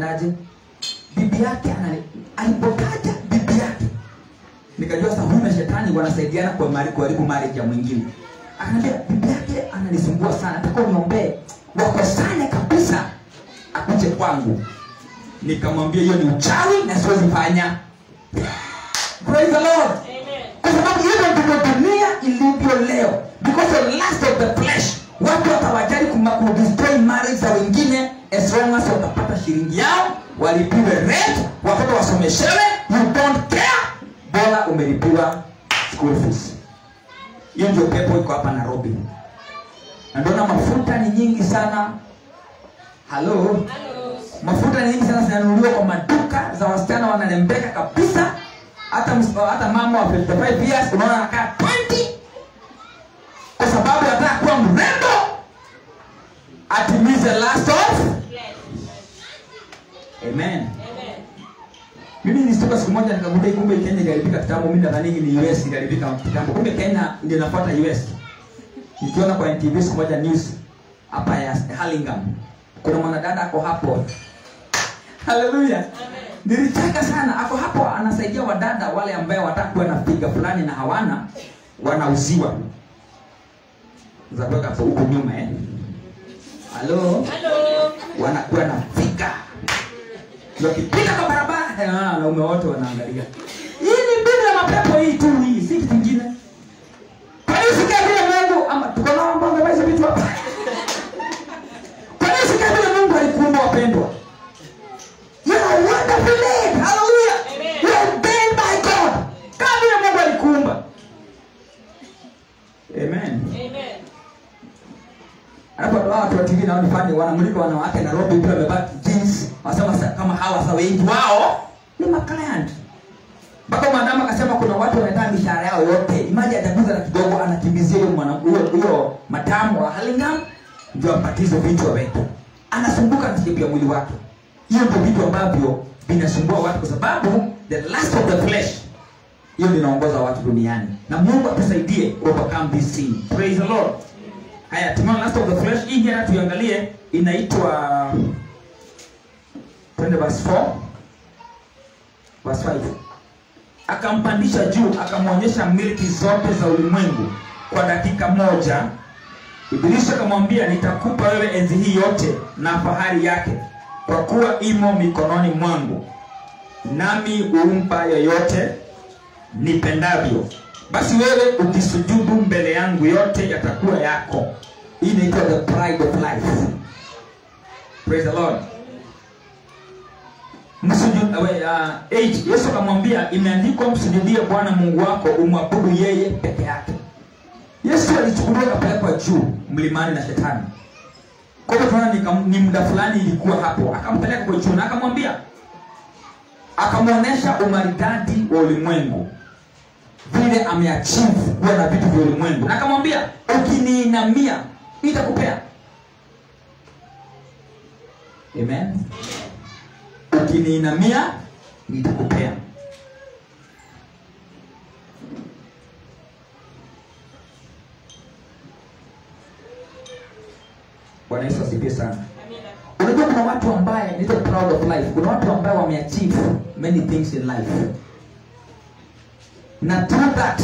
aje bibi yake anani alipotaja bibi yake nikajua sasa huyu na shetani wanasaidiana kwa mali kuharibu marriage ya mwingine akaniambia bibi yake ananisumbua sana nataka uniombee wakosane kabisa akuje kwangu nikamwambia hiyo ni uchawi na siwezi fanya praise the lord kwa sababu hivyo ndivyo dunia ilivyo leo because of lust of the flesh watu watawajali kuma- kudestroy marriage za wengine as long as watapata shilingi yao walipiwe rent watoto wasomeshewe you don't care bora umelipiwa school fees hiyo ndio pepo iko hapa nairobi na ndoona mafuta ni nyingi sana halo mafuta ni nyingi sana zinanunuliwa kwa maduka za wasichana wanarembeka kabisa hata ms- hata mama wa 55 years unaona anakaa 20 kwa sababu anataka kuwa mrembo atimize last of amen mimi nilishtuka siku moja nikagundua kumbe kenya iliharibika kitambo mimi nadhani ni us iliharibika kitambo kumbe kenya ndio inafuata us nikiona kwa ntv siku moja news hapa ya Hurlingham kuna mwanadada ako hapo haleluya nilicheka sana ako hapo anasaidia wadada wale ambaye wataka kuwa na piga fulani na hawana wanauziwa za kuweka hapo huku nyuma eh halo wanakuwa na figa wakipita kwa barabara eh, ah, wanaume wote wanaangalia hii ni mbinu ya mapepo hii tu hii si kitu kingine kwani usikia vile mungu ama tuko na mambo ambayo hizo vitu hapa kwani usikia vile mungu alikuumba wapendwa you are wonderfully made hallelujah you are made by god kama vile mungu alikuumba amen alafu watu hawa watu wa TV naona fani wanamulika wanawake Nairobi pia wamevaa jeans wanasema sa- kama hawa sa wengi wao ni maclient mpaka mwanadamu akasema kuna watu wanataka mishahara yao yote imaji ataguza na kidogo anakimbizia hiyo mwana huyo huyo matamu wa Hurlingham ndio ampatie hizo vitu aweke anasumbuka na sababu ya mwili wake hiyo ndio vitu ambavyo vinasumbua watu kwa sababu the lust of the flesh hiyo ndio inaongoza watu duniani na Mungu atusaidie overcome this sin praise the lord haya tumeona lust of the flesh hii jana tuiangalie inaitwa twende verse 4 verse 5 akampandisha juu akamwonyesha milki zote za ulimwengu kwa dakika moja ibilisi akamwambia nitakupa wewe enzi hii yote na fahari yake kwa kuwa imo mikononi mwangu nami humpa yoyote nipendavyo basi wewe ukisujudu mbele yangu yote yatakuwa yako hii inaitwa the pride of life praise the lord Msuju- uh, uh, eight, yesu akamwambia imeandikwa msujudie bwana mungu wako umwabudu yeye peke yake yesu alichukuliwa akapelekwa juu mlimani na shetani kwa hivyo tunaona ni, kam- ni muda fulani ilikuwa hapo akampeleka kwa juu na akamwambia akamwonyesha umaridadi wa ulimwengu vile ameachieve kuwa na vitu vya ulimwengu na akamwambia ukiniinamia nitakupea amen ukiniinamia nitakupea bwana yesu asifiwe sana unajua kuna watu ambaye nito proud of life kuna watu ambaye wameachieve many things in life na through that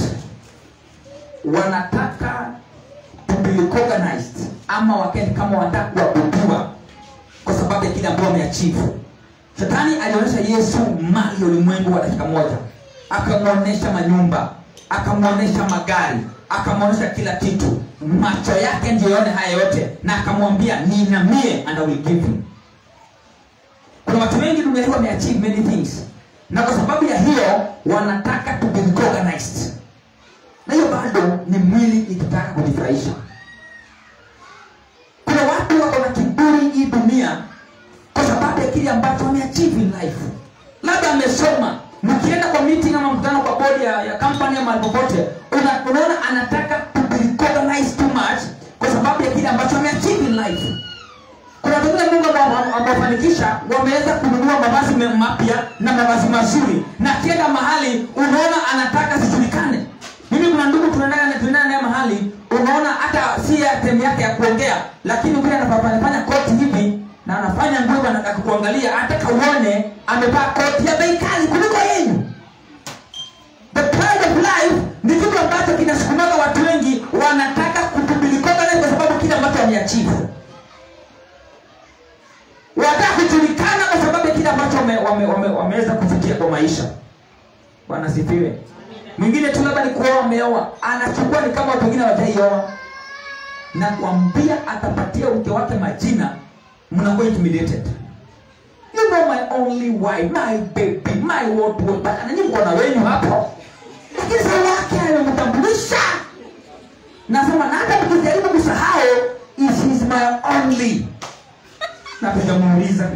wanataka to be recognized ama wakeni kama wanataka kuabudiwa kwa sababu ya kile ambao wameachieve shetani alionyesha yesu mali ya ulimwengu wa dakika moja akamwonyesha manyumba akamwonyesha magari akamwonyesha kila kitu macho yake ndio yaone haya yote na akamwambia niinamie and I will give you kuna watu wengi dunia hii wameachieve many things na kwa sababu ya hiyo wanataka to be recognized na hiyo bado ni mwili ikitaka kujifurahisha kuna watu wako na kiburi hii dunia kwa sababu ya kile ambacho wameachieve in life labda amesoma mkienda kwa meeting ama mkutano kwa bodi ya, ya company ama popote una, unaona anataka to be recognized too much kwa sababu ya kile ambacho ameachieve in life kuna watu wengine mungu ambao- amewafanikisha wameweza kununua mavazi me- mapya na mavazi mazuri na akienda mahali unaona anataka zijulikane mimi kuna ndugu tunaendana tunaendana naye mahali unaona hata si ya temu yake ya kuongea lakini vile anafanya koti hivi na anafanya nguvu na kukuangalia ataka uone amevaa koti ya bei kali kuliko yenu the pride of life ni kitu ambacho kinasukumaga watu wengi wanataka kupublikoga naye kwa sababu kile ambacho wameachivu wanataka kujulikana kwa sababu ya kile ambacho wame, wame, wame, wameweza kufikia kwa maisha bwana sifiwe mwingine tu labda ni kuoa ameoa anachukua ni kama watu wengine hawajaioa na kuambia atapatia mke wake majina mnakuwa intimidated you know my only wife my baby my what what mpaka nanyi mko na wenyu hapo lakini saa yake amemtambulisha nasema na hata mkijaribu kusahau is is my only na tujamuuliza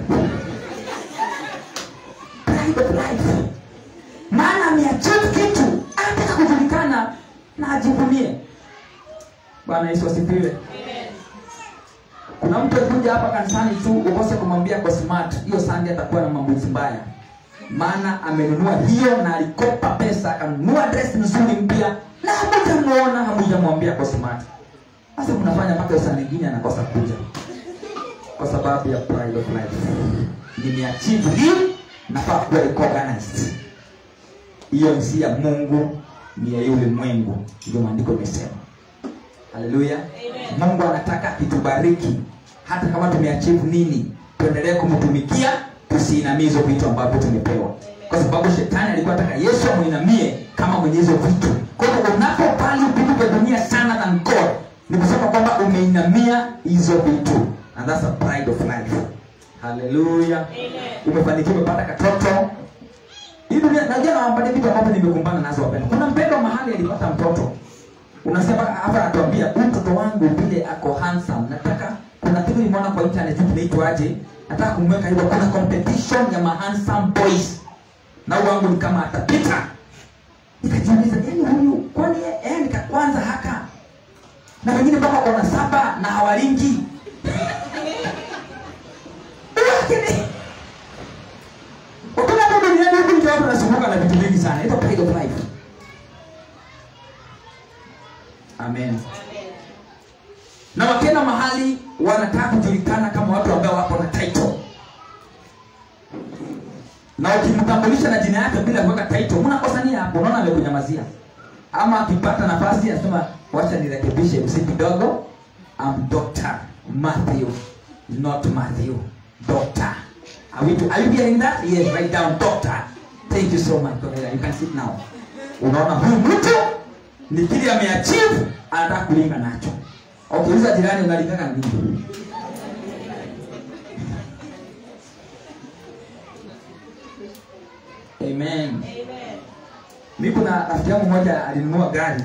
pride of life maana ameachieve kitu anataka kujulikana na ajivunie bwana yesu asifiwe kuna mtu akuja hapa kanisani tu ukose kumwambia kwa smart hiyo sandi atakuwa na mambuzi mbaya maana amenunua hiyo na alikopa pesa akanunua dress nzuri mpya na hamujamuona hamujamwambia kwa smart sasa mnafanya mpaka hiyo saa nyingine anakosa kuja kwa sababu ya pride of life nimeachieve hii nafaa kuwa recognized hiyo si ya mungu ni ya yule mwengu ndio maandiko imesema haleluya mungu anataka itubariki hata kama tumeachieve nini tuendelee kumtumikia tusiinamie hizo vitu ambavyo tumepewa kwa sababu shetani alikuwa ataka yesu amwinamie kama mwenye hizo vitu kwa hivyo unapopali vitu vya dunia sana than god ni kusema kwamba umeinamia hizo vitu and that's a pride of life haleluya umefanikiwa umepata katoto hii dunia najua nawapatia vitu ambavyo nimekumbana nazo wapenda kuna mpendwa mahali alipata mtoto unasema hapa anatuambia huyu mtoto wangu vile ako handsome nataka kuna kitu nimeona kwa internet kinaitwaje nataka kumweka hivyo kuna competition ya ma handsome boys na huyu wangu ni kama atapita nikajiuliza yani huyu kwani yeye nika kwanza haka na wengine mpaka kona saba na hawalingi lakini ukuna hapo duniani huku ndio watu wanasumbuka na vitu vingi sana ito pride of life amen na wakienda mahali wanataka kujulikana kama watu ambao wako na title na ukimtambulisha na jina yake bila kuweka title mnakosania hapo unaona amekunyamazia ama akipata nafasi anasema wacha nirekebishe msi kidogo am dr matthew not matthew doctor are, we, are you hearing that yes write down doctor thank you so much Cornelia. you can sit now unaona huyu mtu ni kile ameachieve anataka kulinga nacho okay uliza jirani unalingana nini amen mi kuna rafiki yangu mmoja alinunua gari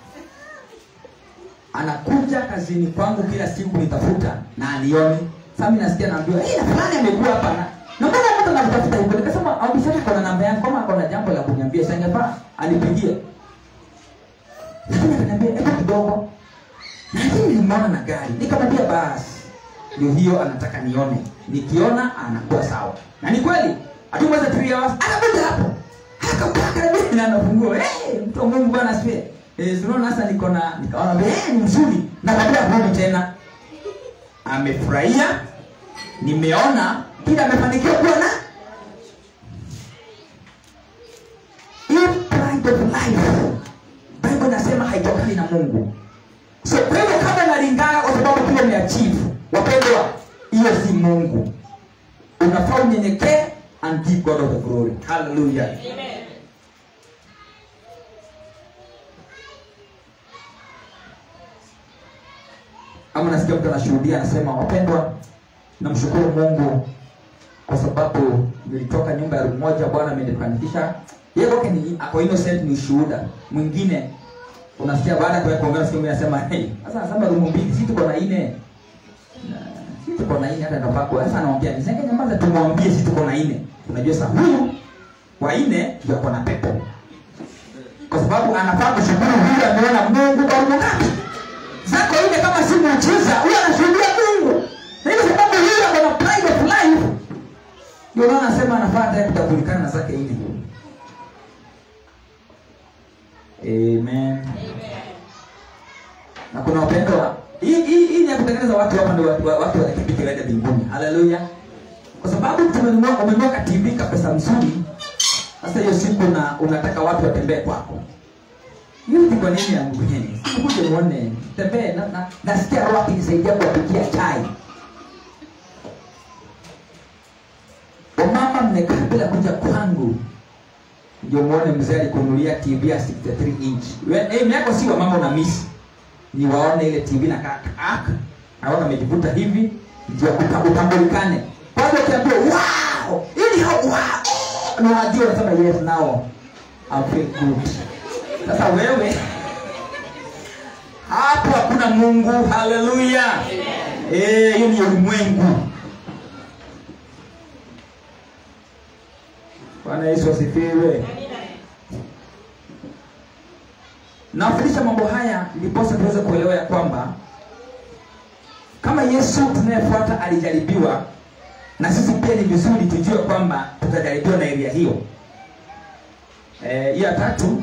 anakuja kazini kwangu kila siku nitafuta na alioni sasa mimi nasikia naambiwa hey, na fulani amekuwa hapa na na mbona mtu anamtafuta huko nikasema aubishana kwa namba yangu kama kuna jambo la kuniambia sangefaa anipigie lakini akaniambia hebu kidogo lakini nilimwona na gari nikamwambia basi ndio hiyo anataka nione nikiona anakuwa sawa na ni kweli hatumweza three hours anakuja hapo akakaa karibuni na anafungua hey, mtu wa Mungu bwana asifiwe eh tunaona sasa niko na nikaona eh ni mzuri na baada ya kurudi tena amefurahia nimeona kila amefanikiwa kuwa na hii pride of life bible nasema haitokani na mungu so kwa hivyo kama nalingana kwa sababu kile umeachieve wapendwa hiyo si mungu unafaa unyenyekee and give god of the glory hallelujah ama nasikia mtu anashuhudia anasema wapendwa namshukuru mungu kwa sababu nilitoka nyumba ya room moja bwana amenifanikisha yeye kwake ni ako innocent ni ushuhuda mwingine unasikia baada ya kuongea nasikia mwingine anasema hey sasa anasema room mbili si tuko na nne Na, si tuko na nne hata ndo pako sasa anaongea nisenge nyamaza tumwambie si tuko na nne unajua sasa huyu wa nne ndio ako na pepo kwa sababu anafaa kushukuru huyu ameona mungu kwa room ngapi zako ile kama si muujiza huyo anashuhudia mungu na ile sababu hiyo ako na pride of life ndio unaona anasema anafaa hata kutambulikana na zake ile amen na kuna wapendwa hii hii hii ni ya kutengeneza watu hapa ndio watu watu wanakipika waende mbinguni haleluya kwa sababu tumenunua umenunua ka TV ka pesa mzuri sasa hiyo siku na unataka watu watembee kwako hiyo ni kwa nini yangu mwenyewe kuje muone tembee na, na nasikia roho akinisaidia kuwapikia chai wamama mmekaa bila kuja kwangu ndio muone mzee alikunulia tv ya 63 inch We- eh, miako si wamama una miss ni waone ile tv na kaka naona amejivuta hivi ndio uta- utambulikane kwanza ukiambia wow ili hao wow eh, na wajua unasema yes now I feel good sasa wewe hapo hakuna mungu haleluya Eh, hiyo ni ulimwengu bwana yesu asifiwe nawafundisha mambo haya ndiposa tuweze kuelewa ya kwamba kama yesu tunayefuata alijaribiwa na sisi pia ni vizuri tujue kwamba tutajaribiwa na eria hiyo Eh, hiyo ya tatu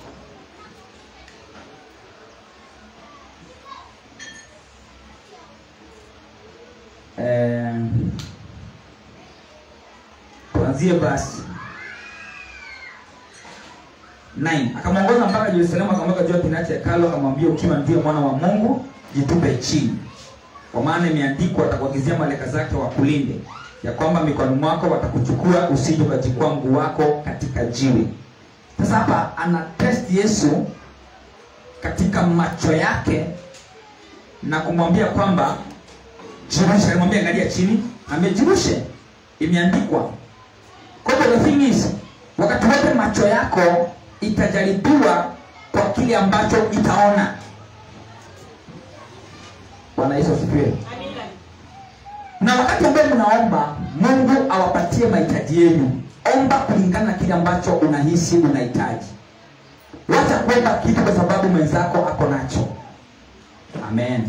eh, tuanzie basi 9 akamwongoza mpaka yerusalemu akamweka juu ya kinacho hekalo akamwambia ukiwa ndiye mwana wa mungu jitupe chini kwa maana imeandikwa atakuagizia malaika zake wakulinde ya kwamba mikononi mwako watakuchukua usije ukajikwaa mguu wako katika jiwe sasa hapa ana test yesu katika macho yake na kumwambia kwamba jirushe alimwambia angalia chini amejirushe imeandikwa kwa hivyo the thing is wakati wote macho yako itajaribiwa kwa kile ambacho itaona bwana yesu asifiwe na wakati ambaye mnaomba mungu awapatie mahitaji yenu omba kulingana na kile ambacho unahisi unahitaji wacha kuomba kitu kwa sababu mwenzako ako nacho amen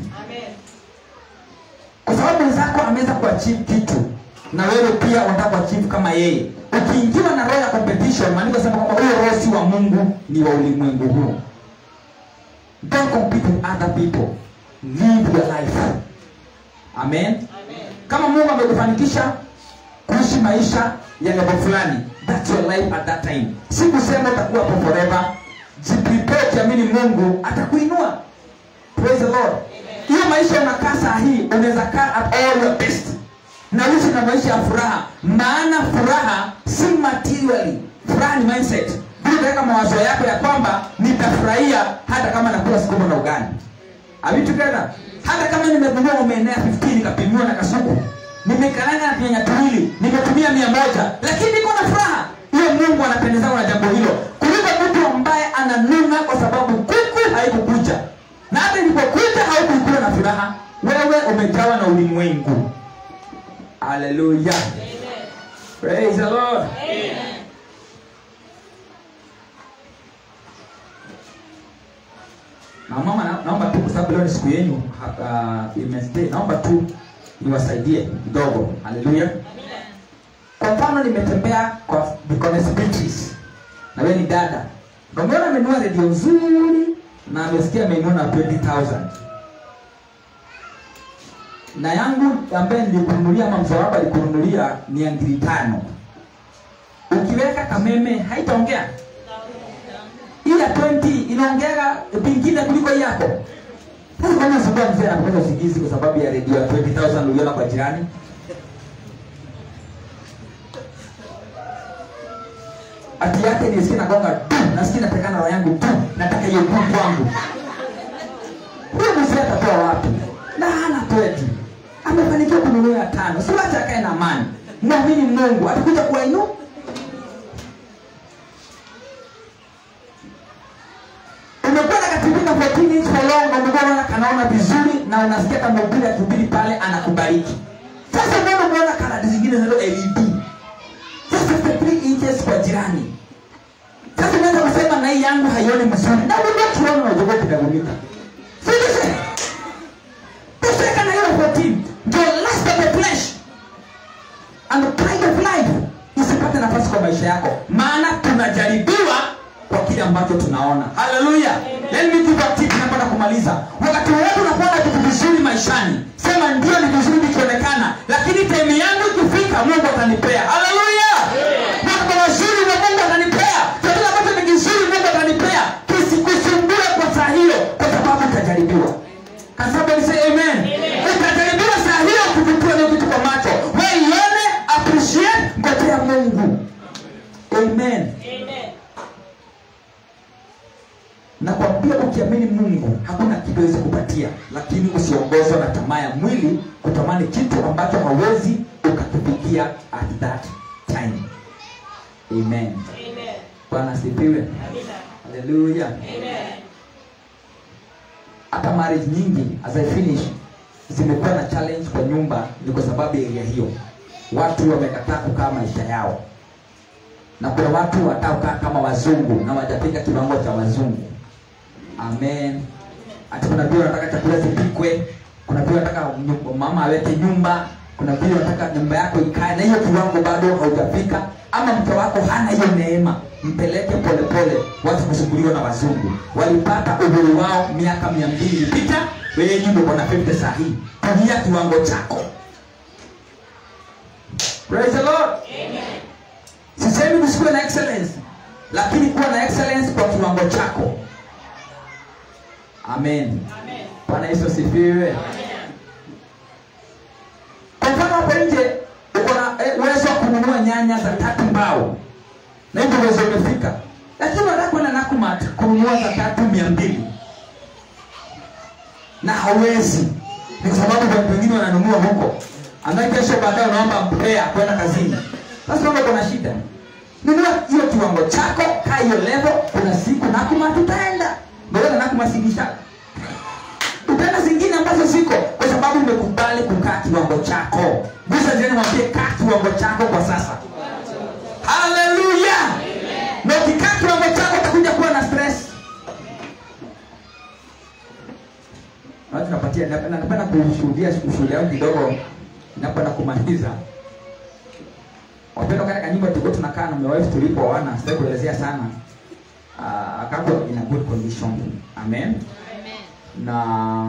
kwa sababu mwenzako ameweza kuachieve kitu na wewe pia unataka kuachieve kama yeye ukiingiwa na roho ya competition maandiko sema kwamba huyo roho si wa mungu ni wa ulimwengu huu don't compete with other people live your life amen kama mungu amekufanikisha kuishi maisha ya level fulani that's your life at that time si kusema utakuwa hapo forever jiprepare ukiamini mungu atakuinua praise the lord hiyo maisha unakaa saa hii unaweza kaa at all your best na uishi na maisha ya furaha maana furaha si materially furaha ni mindset Vile utaweka mawazo yako ya kwamba nitafurahia hata kama nakula sukuma na ugali Are we together? hata kama nimegundua umeenea 15 nikapimiwa na kasuku nimekaranga na pinyanya tuwili nimetumia mia moja lakini niko na furaha hiyo mungu anapendezana na jambo hilo kuliko mtu ambaye ananuna kwa sababu kuku haikukuja na hata ilipokuja haukuikula na furaha wewe umejawa na ulimwengu haleluya praise the lord na mama na, naomba tu kwa sababu leo ni siku yenu uh, imestay naomba tu niwasaidie kidogo haleluya kwa mfano nimetembea kwa Deaconess Beatrice na wewe ni dada na umeona amenunua redio nzuri na amesikia amenunua na 20000 na yangu ambaye nilikununulia ama mzee wako alikununulia ni ya ngiri tano ukiweka kameme haitaongea hii ya 20 inaongeaga pingine kuliko hii yako sasa kama sababu mzee anapata usingizi kwa sababu ya redio ya 20000 uliona kwa jirani ati yake nisikie nagonga tu nasikia natakana roho yangu tu nataka hiyo tu kwangu huyo mzee atatoa wapi na hana tweti amefanikiwa kununua ya tano si wacha akae na amani mwamini mungu atakuja kuwainu umekuwa na kativika 14 inch for long na umekuwa unaona kanaona vizuri na unasikia kama ubiri akihubiri pale anakubariki sasa mbona umeona kanadi zingine zinazo led sasa 53 inches kwa jirani sasa unaweza kusema na hii yangu haioni mzuri na unajua tuone unajogoa kidagulika sisi tosheka na hiyo 14 ndio last of the flesh and the pride of life isipate nafasi kwa maisha yako maana tunajaribiwa kwa kile ambacho tunaona haleluya Let me give a tip napata kumaliza. Wakati wote unapoona vitu vizuri maishani, sema ndio ni vizuri vikionekana, lakini time yangu ikifika Mungu atanipea. Haleluya! Mambo mazuri na Mungu atanipea. Chochote ambacho ni kizuri Mungu atanipea. Kisikusumbue kwa saa hiyo kwa sababu utajaribiwa. Can somebody say amen? Utajaribiwa saa hiyo kuvutiwa na vitu kwa macho. Wewe ione, appreciate, ngojea Mungu. Amen. nakwambia ukiamini mungu hakuna kitu awezi kupatia lakini usiongozwa na tamaa ya mwili kutamani kitu ambacho hauwezi ukakifikia at that time amen bwana asifiwe haleluya hata marriage nyingi as I finish zimekuwa na challenge kwa nyumba ni kwa sababu ya area hiyo watu wamekataa kukaa maisha yao na kuna watu wataokaa kama wazungu na wajafika kiwango cha wazungu amen hata kuna vile wanataka chakula zipikwe kuna vile wanataka nyu- mama aweke nyumba kuna vile wanataka nyumba yako ikae na hiyo kiwango bado haujafika ama mke wako hana hiyo neema mpeleke polepole watu kusumbuliwa na wazungu walipata uhuru wao miaka mia mbili ilipita wewe nyumba uko na 50 saa hii tumia kiwango chako praise the lord sisemi kusikuwe na excellence lakini kuwa na excellence kwa kiwango chako amen bwana yesu asifiwe kwa mfano hapo nje uko na eh, uwezo wa kununua nyanya za tatu mbao na hivyo uwezo umefika lakini unataka kwenda nakumat kununua za tatu mia mbili na hauwezi ni kwa sababu watu wengine wananunua huko ambaye kesho baadaye unaomba mpea kwenda kazini sasa kama kuna shida nunua hiyo kiwango chako kaa hiyo level kuna siku nakumat utaenda ndoona nakumasikisha utaenda zingine ambazo ziko kwa sababu umekubali kukaa kiwango chako gusa jirani mwambie kaa kiwango chako kwa sasa haleluya na ukikaa kiwango chako utakuja kuwa na stress Watu napatia napenda napenda kushuhudia ushuhudia wangu kidogo napenda kumaliza wapendwa katika nyumba tulikuwa tunakaa na my wife tulipooana sitaki kuelezea sana uh, akapo in a good condition amen na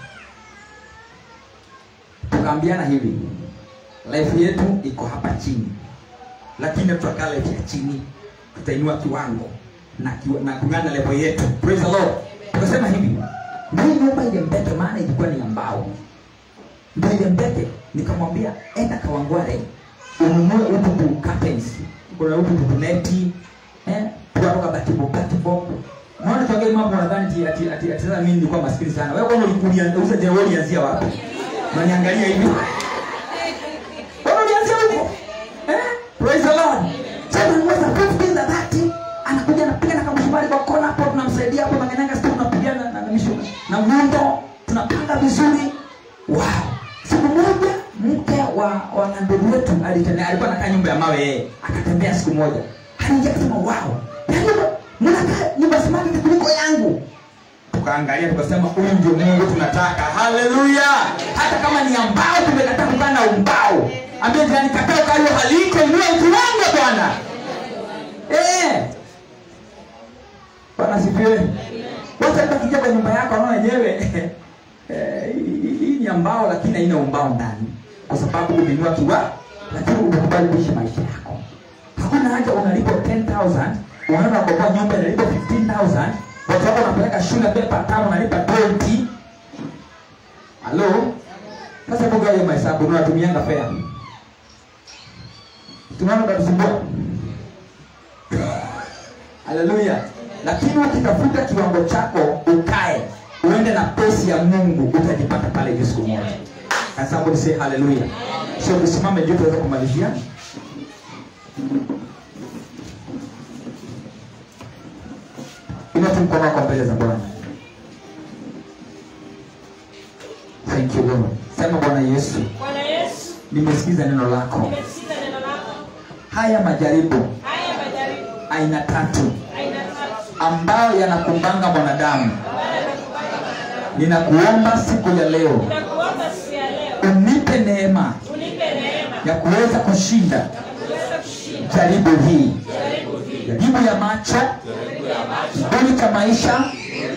tukaambiana hivi life yetu iko hapa chini lakini tutakaa life ya chini tutainua kiwango na, kiwa, na kungana level yetu praise the lord tukasema hivi hii nyumba ile mbete maana ilikuwa ni ya mbao ndio ile mbete nikamwambia enda kawangware ununue ututu curtains kuna ututu neti eh tukatoka batibo batibo Unaona tuongee mambo nadhani ati ati ati ati sasa mimi nilikuwa maskini sana. Wewe kwanza ulikulia uza je wewe ulianzia wapi? Unaniangalia hivi. Wewe ulianzia huko? Eh? Praise the Lord. Sasa unaweza 15 za 30 anakuja anapiga na kamshumari kwa kona hapo tunamsaidia hapo manganyanga sio tunapigana na na mishu na muundo tunapanga vizuri. Wow. Siku moja mke wa wa ndugu wetu alitembea alikuwa anakaa nyumba ya mawe yeye. Akatembea siku moja. Anaingia akasema wow. Yaani mnakaa nyumba smart kuliko yangu tukaangalia tukasema huyu ndio mungu tunataka haleluya hata kama ni ambao tumekataa kukaa na umbao ambie jirani kataa ukayo haliko inua kiwango bwana Eh. bwana sifiwe wacha takija kwa nyumba yako naona wenyewe eh, hii hii ni ambao lakini haina umbao ndani kwa sababu umeinua kiwa lakini umekubali kuishi maisha yako hakuna haja unalipo 10000 unaenda kwa nyumba inalipo 15000 watu wako wanapeleka shule pepa tano unalipa 20 halo sasa kuga hiyo mahesabu unatumianga fea tunaona utatusumbua haleluya lakini ukitafuta kiwango chako ukae uende na pesi ya mungu utajipata pale hiyo siku moja Can somebody say hallelujah so tusimame juu tuweze kumalizia inua tu mkono wako mbele za bwana thank you lord sema bwana yesu Bwana Yesu, nimesikiza neno lako nimesikiza neno lako. haya majaribu Haya majaribu aina tatu aina tatu ambayo yanakumbanga mwanadamu ambayo yanakubana mwanadamu. ninakuomba siku ya leo Ninakuomba siku ya leo unipe neema unipe neema ya kuweza kushinda ya kuweza kushinda jaribu hii jaribu hili, jaribu ya macho kiburi cha maisha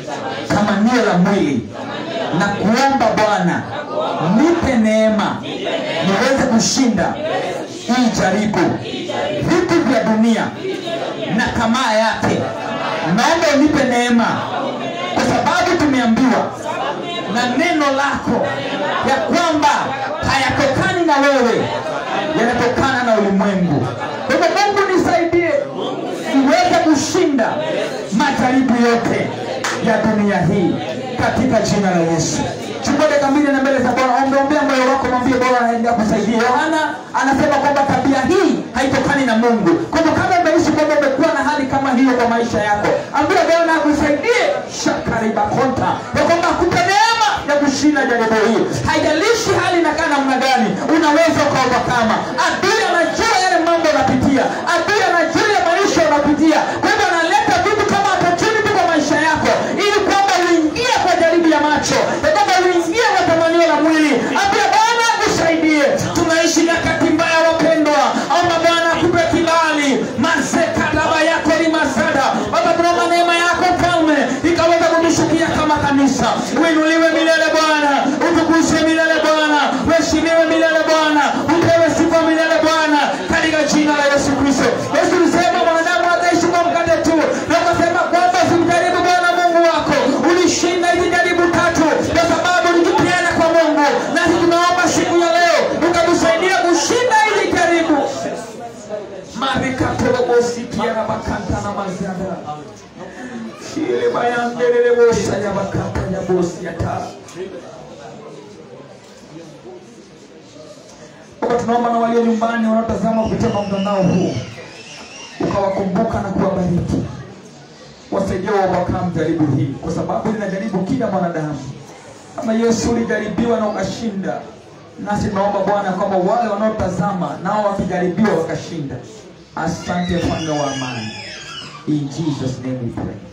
tamanio la mwili na kuomba bwana nipe neema niweze kushinda hii jaribu vitu vya dunia na tamaa yake naomba unipe neema kwa sababu tumeambiwa na neno lako ya kwamba hayatokani na wewe yanatokana na ulimwengu kwa hivyo mungu nisaidie niweze kushinda majaribu yote ya dunia hii katika jina la yesu chukua dakika mbili na mbele za bwana ombeombea moyo wako mwambie bwana anaendea kusaidia yohana anasema kwamba tabia hii haitokani na mungu kwa hivyo kama umeishi kwamba umekuwa na hali kama hiyo kwa maisha yako ambia bwana akusaidie shakaribakonta ya kwamba akupe neema ya kushinda jaribu hii haijalishi hali inakaa namna gani unaweza ukaovakama adui anajua yale mambo unapitia adui anajua ya maisha unapitia kwa hivyo analeta vitu kama opportunity kwa maisha yako ili kwamba uingie kwa jaribu ya macho ya kwamba uingie kwa tamanio la mwili ambia bwana akusaidie tunaishi nyakati mbaya wapendwa omba bwana akupe kibali mazekadaba yako ni mazada baba tunaomba neema yako mfalme ikaweza kutushukia kama kanisa uinuliwe milele bwana utukuzwe milele bwana uheshimiwe milele bwana upewe sifa milele bwana katika jina la yesu kristo yesu ulisema mwanadamu ataishi kwa mkate tu na ukasema kwamba usimjaribu bwana mungu wako ulishinda hizi jaribu tatu kwa sababu ulijipeana kwa mungu nasi tunaomba siku ya leo ukatusaidia kushinda hizi jaribu marikatolobosikiana makanta na maziada shile bayandelele bosa ya bakata ya bosi ya taa Baba, tunaomba na walio nyumbani wanaotazama kupitia kwa mtandao huu ukawakumbuka na kuwabariki, wasaidie waovercome jaribu hii, kwa sababu linajaribu kila mwanadamu. Kama Yesu ulijaribiwa na ukashinda, nasi tunaomba Bwana kwamba wale wanaotazama nao wakijaribiwa wakashinda. Asante mfalme wa amani, in Jesus name we pray.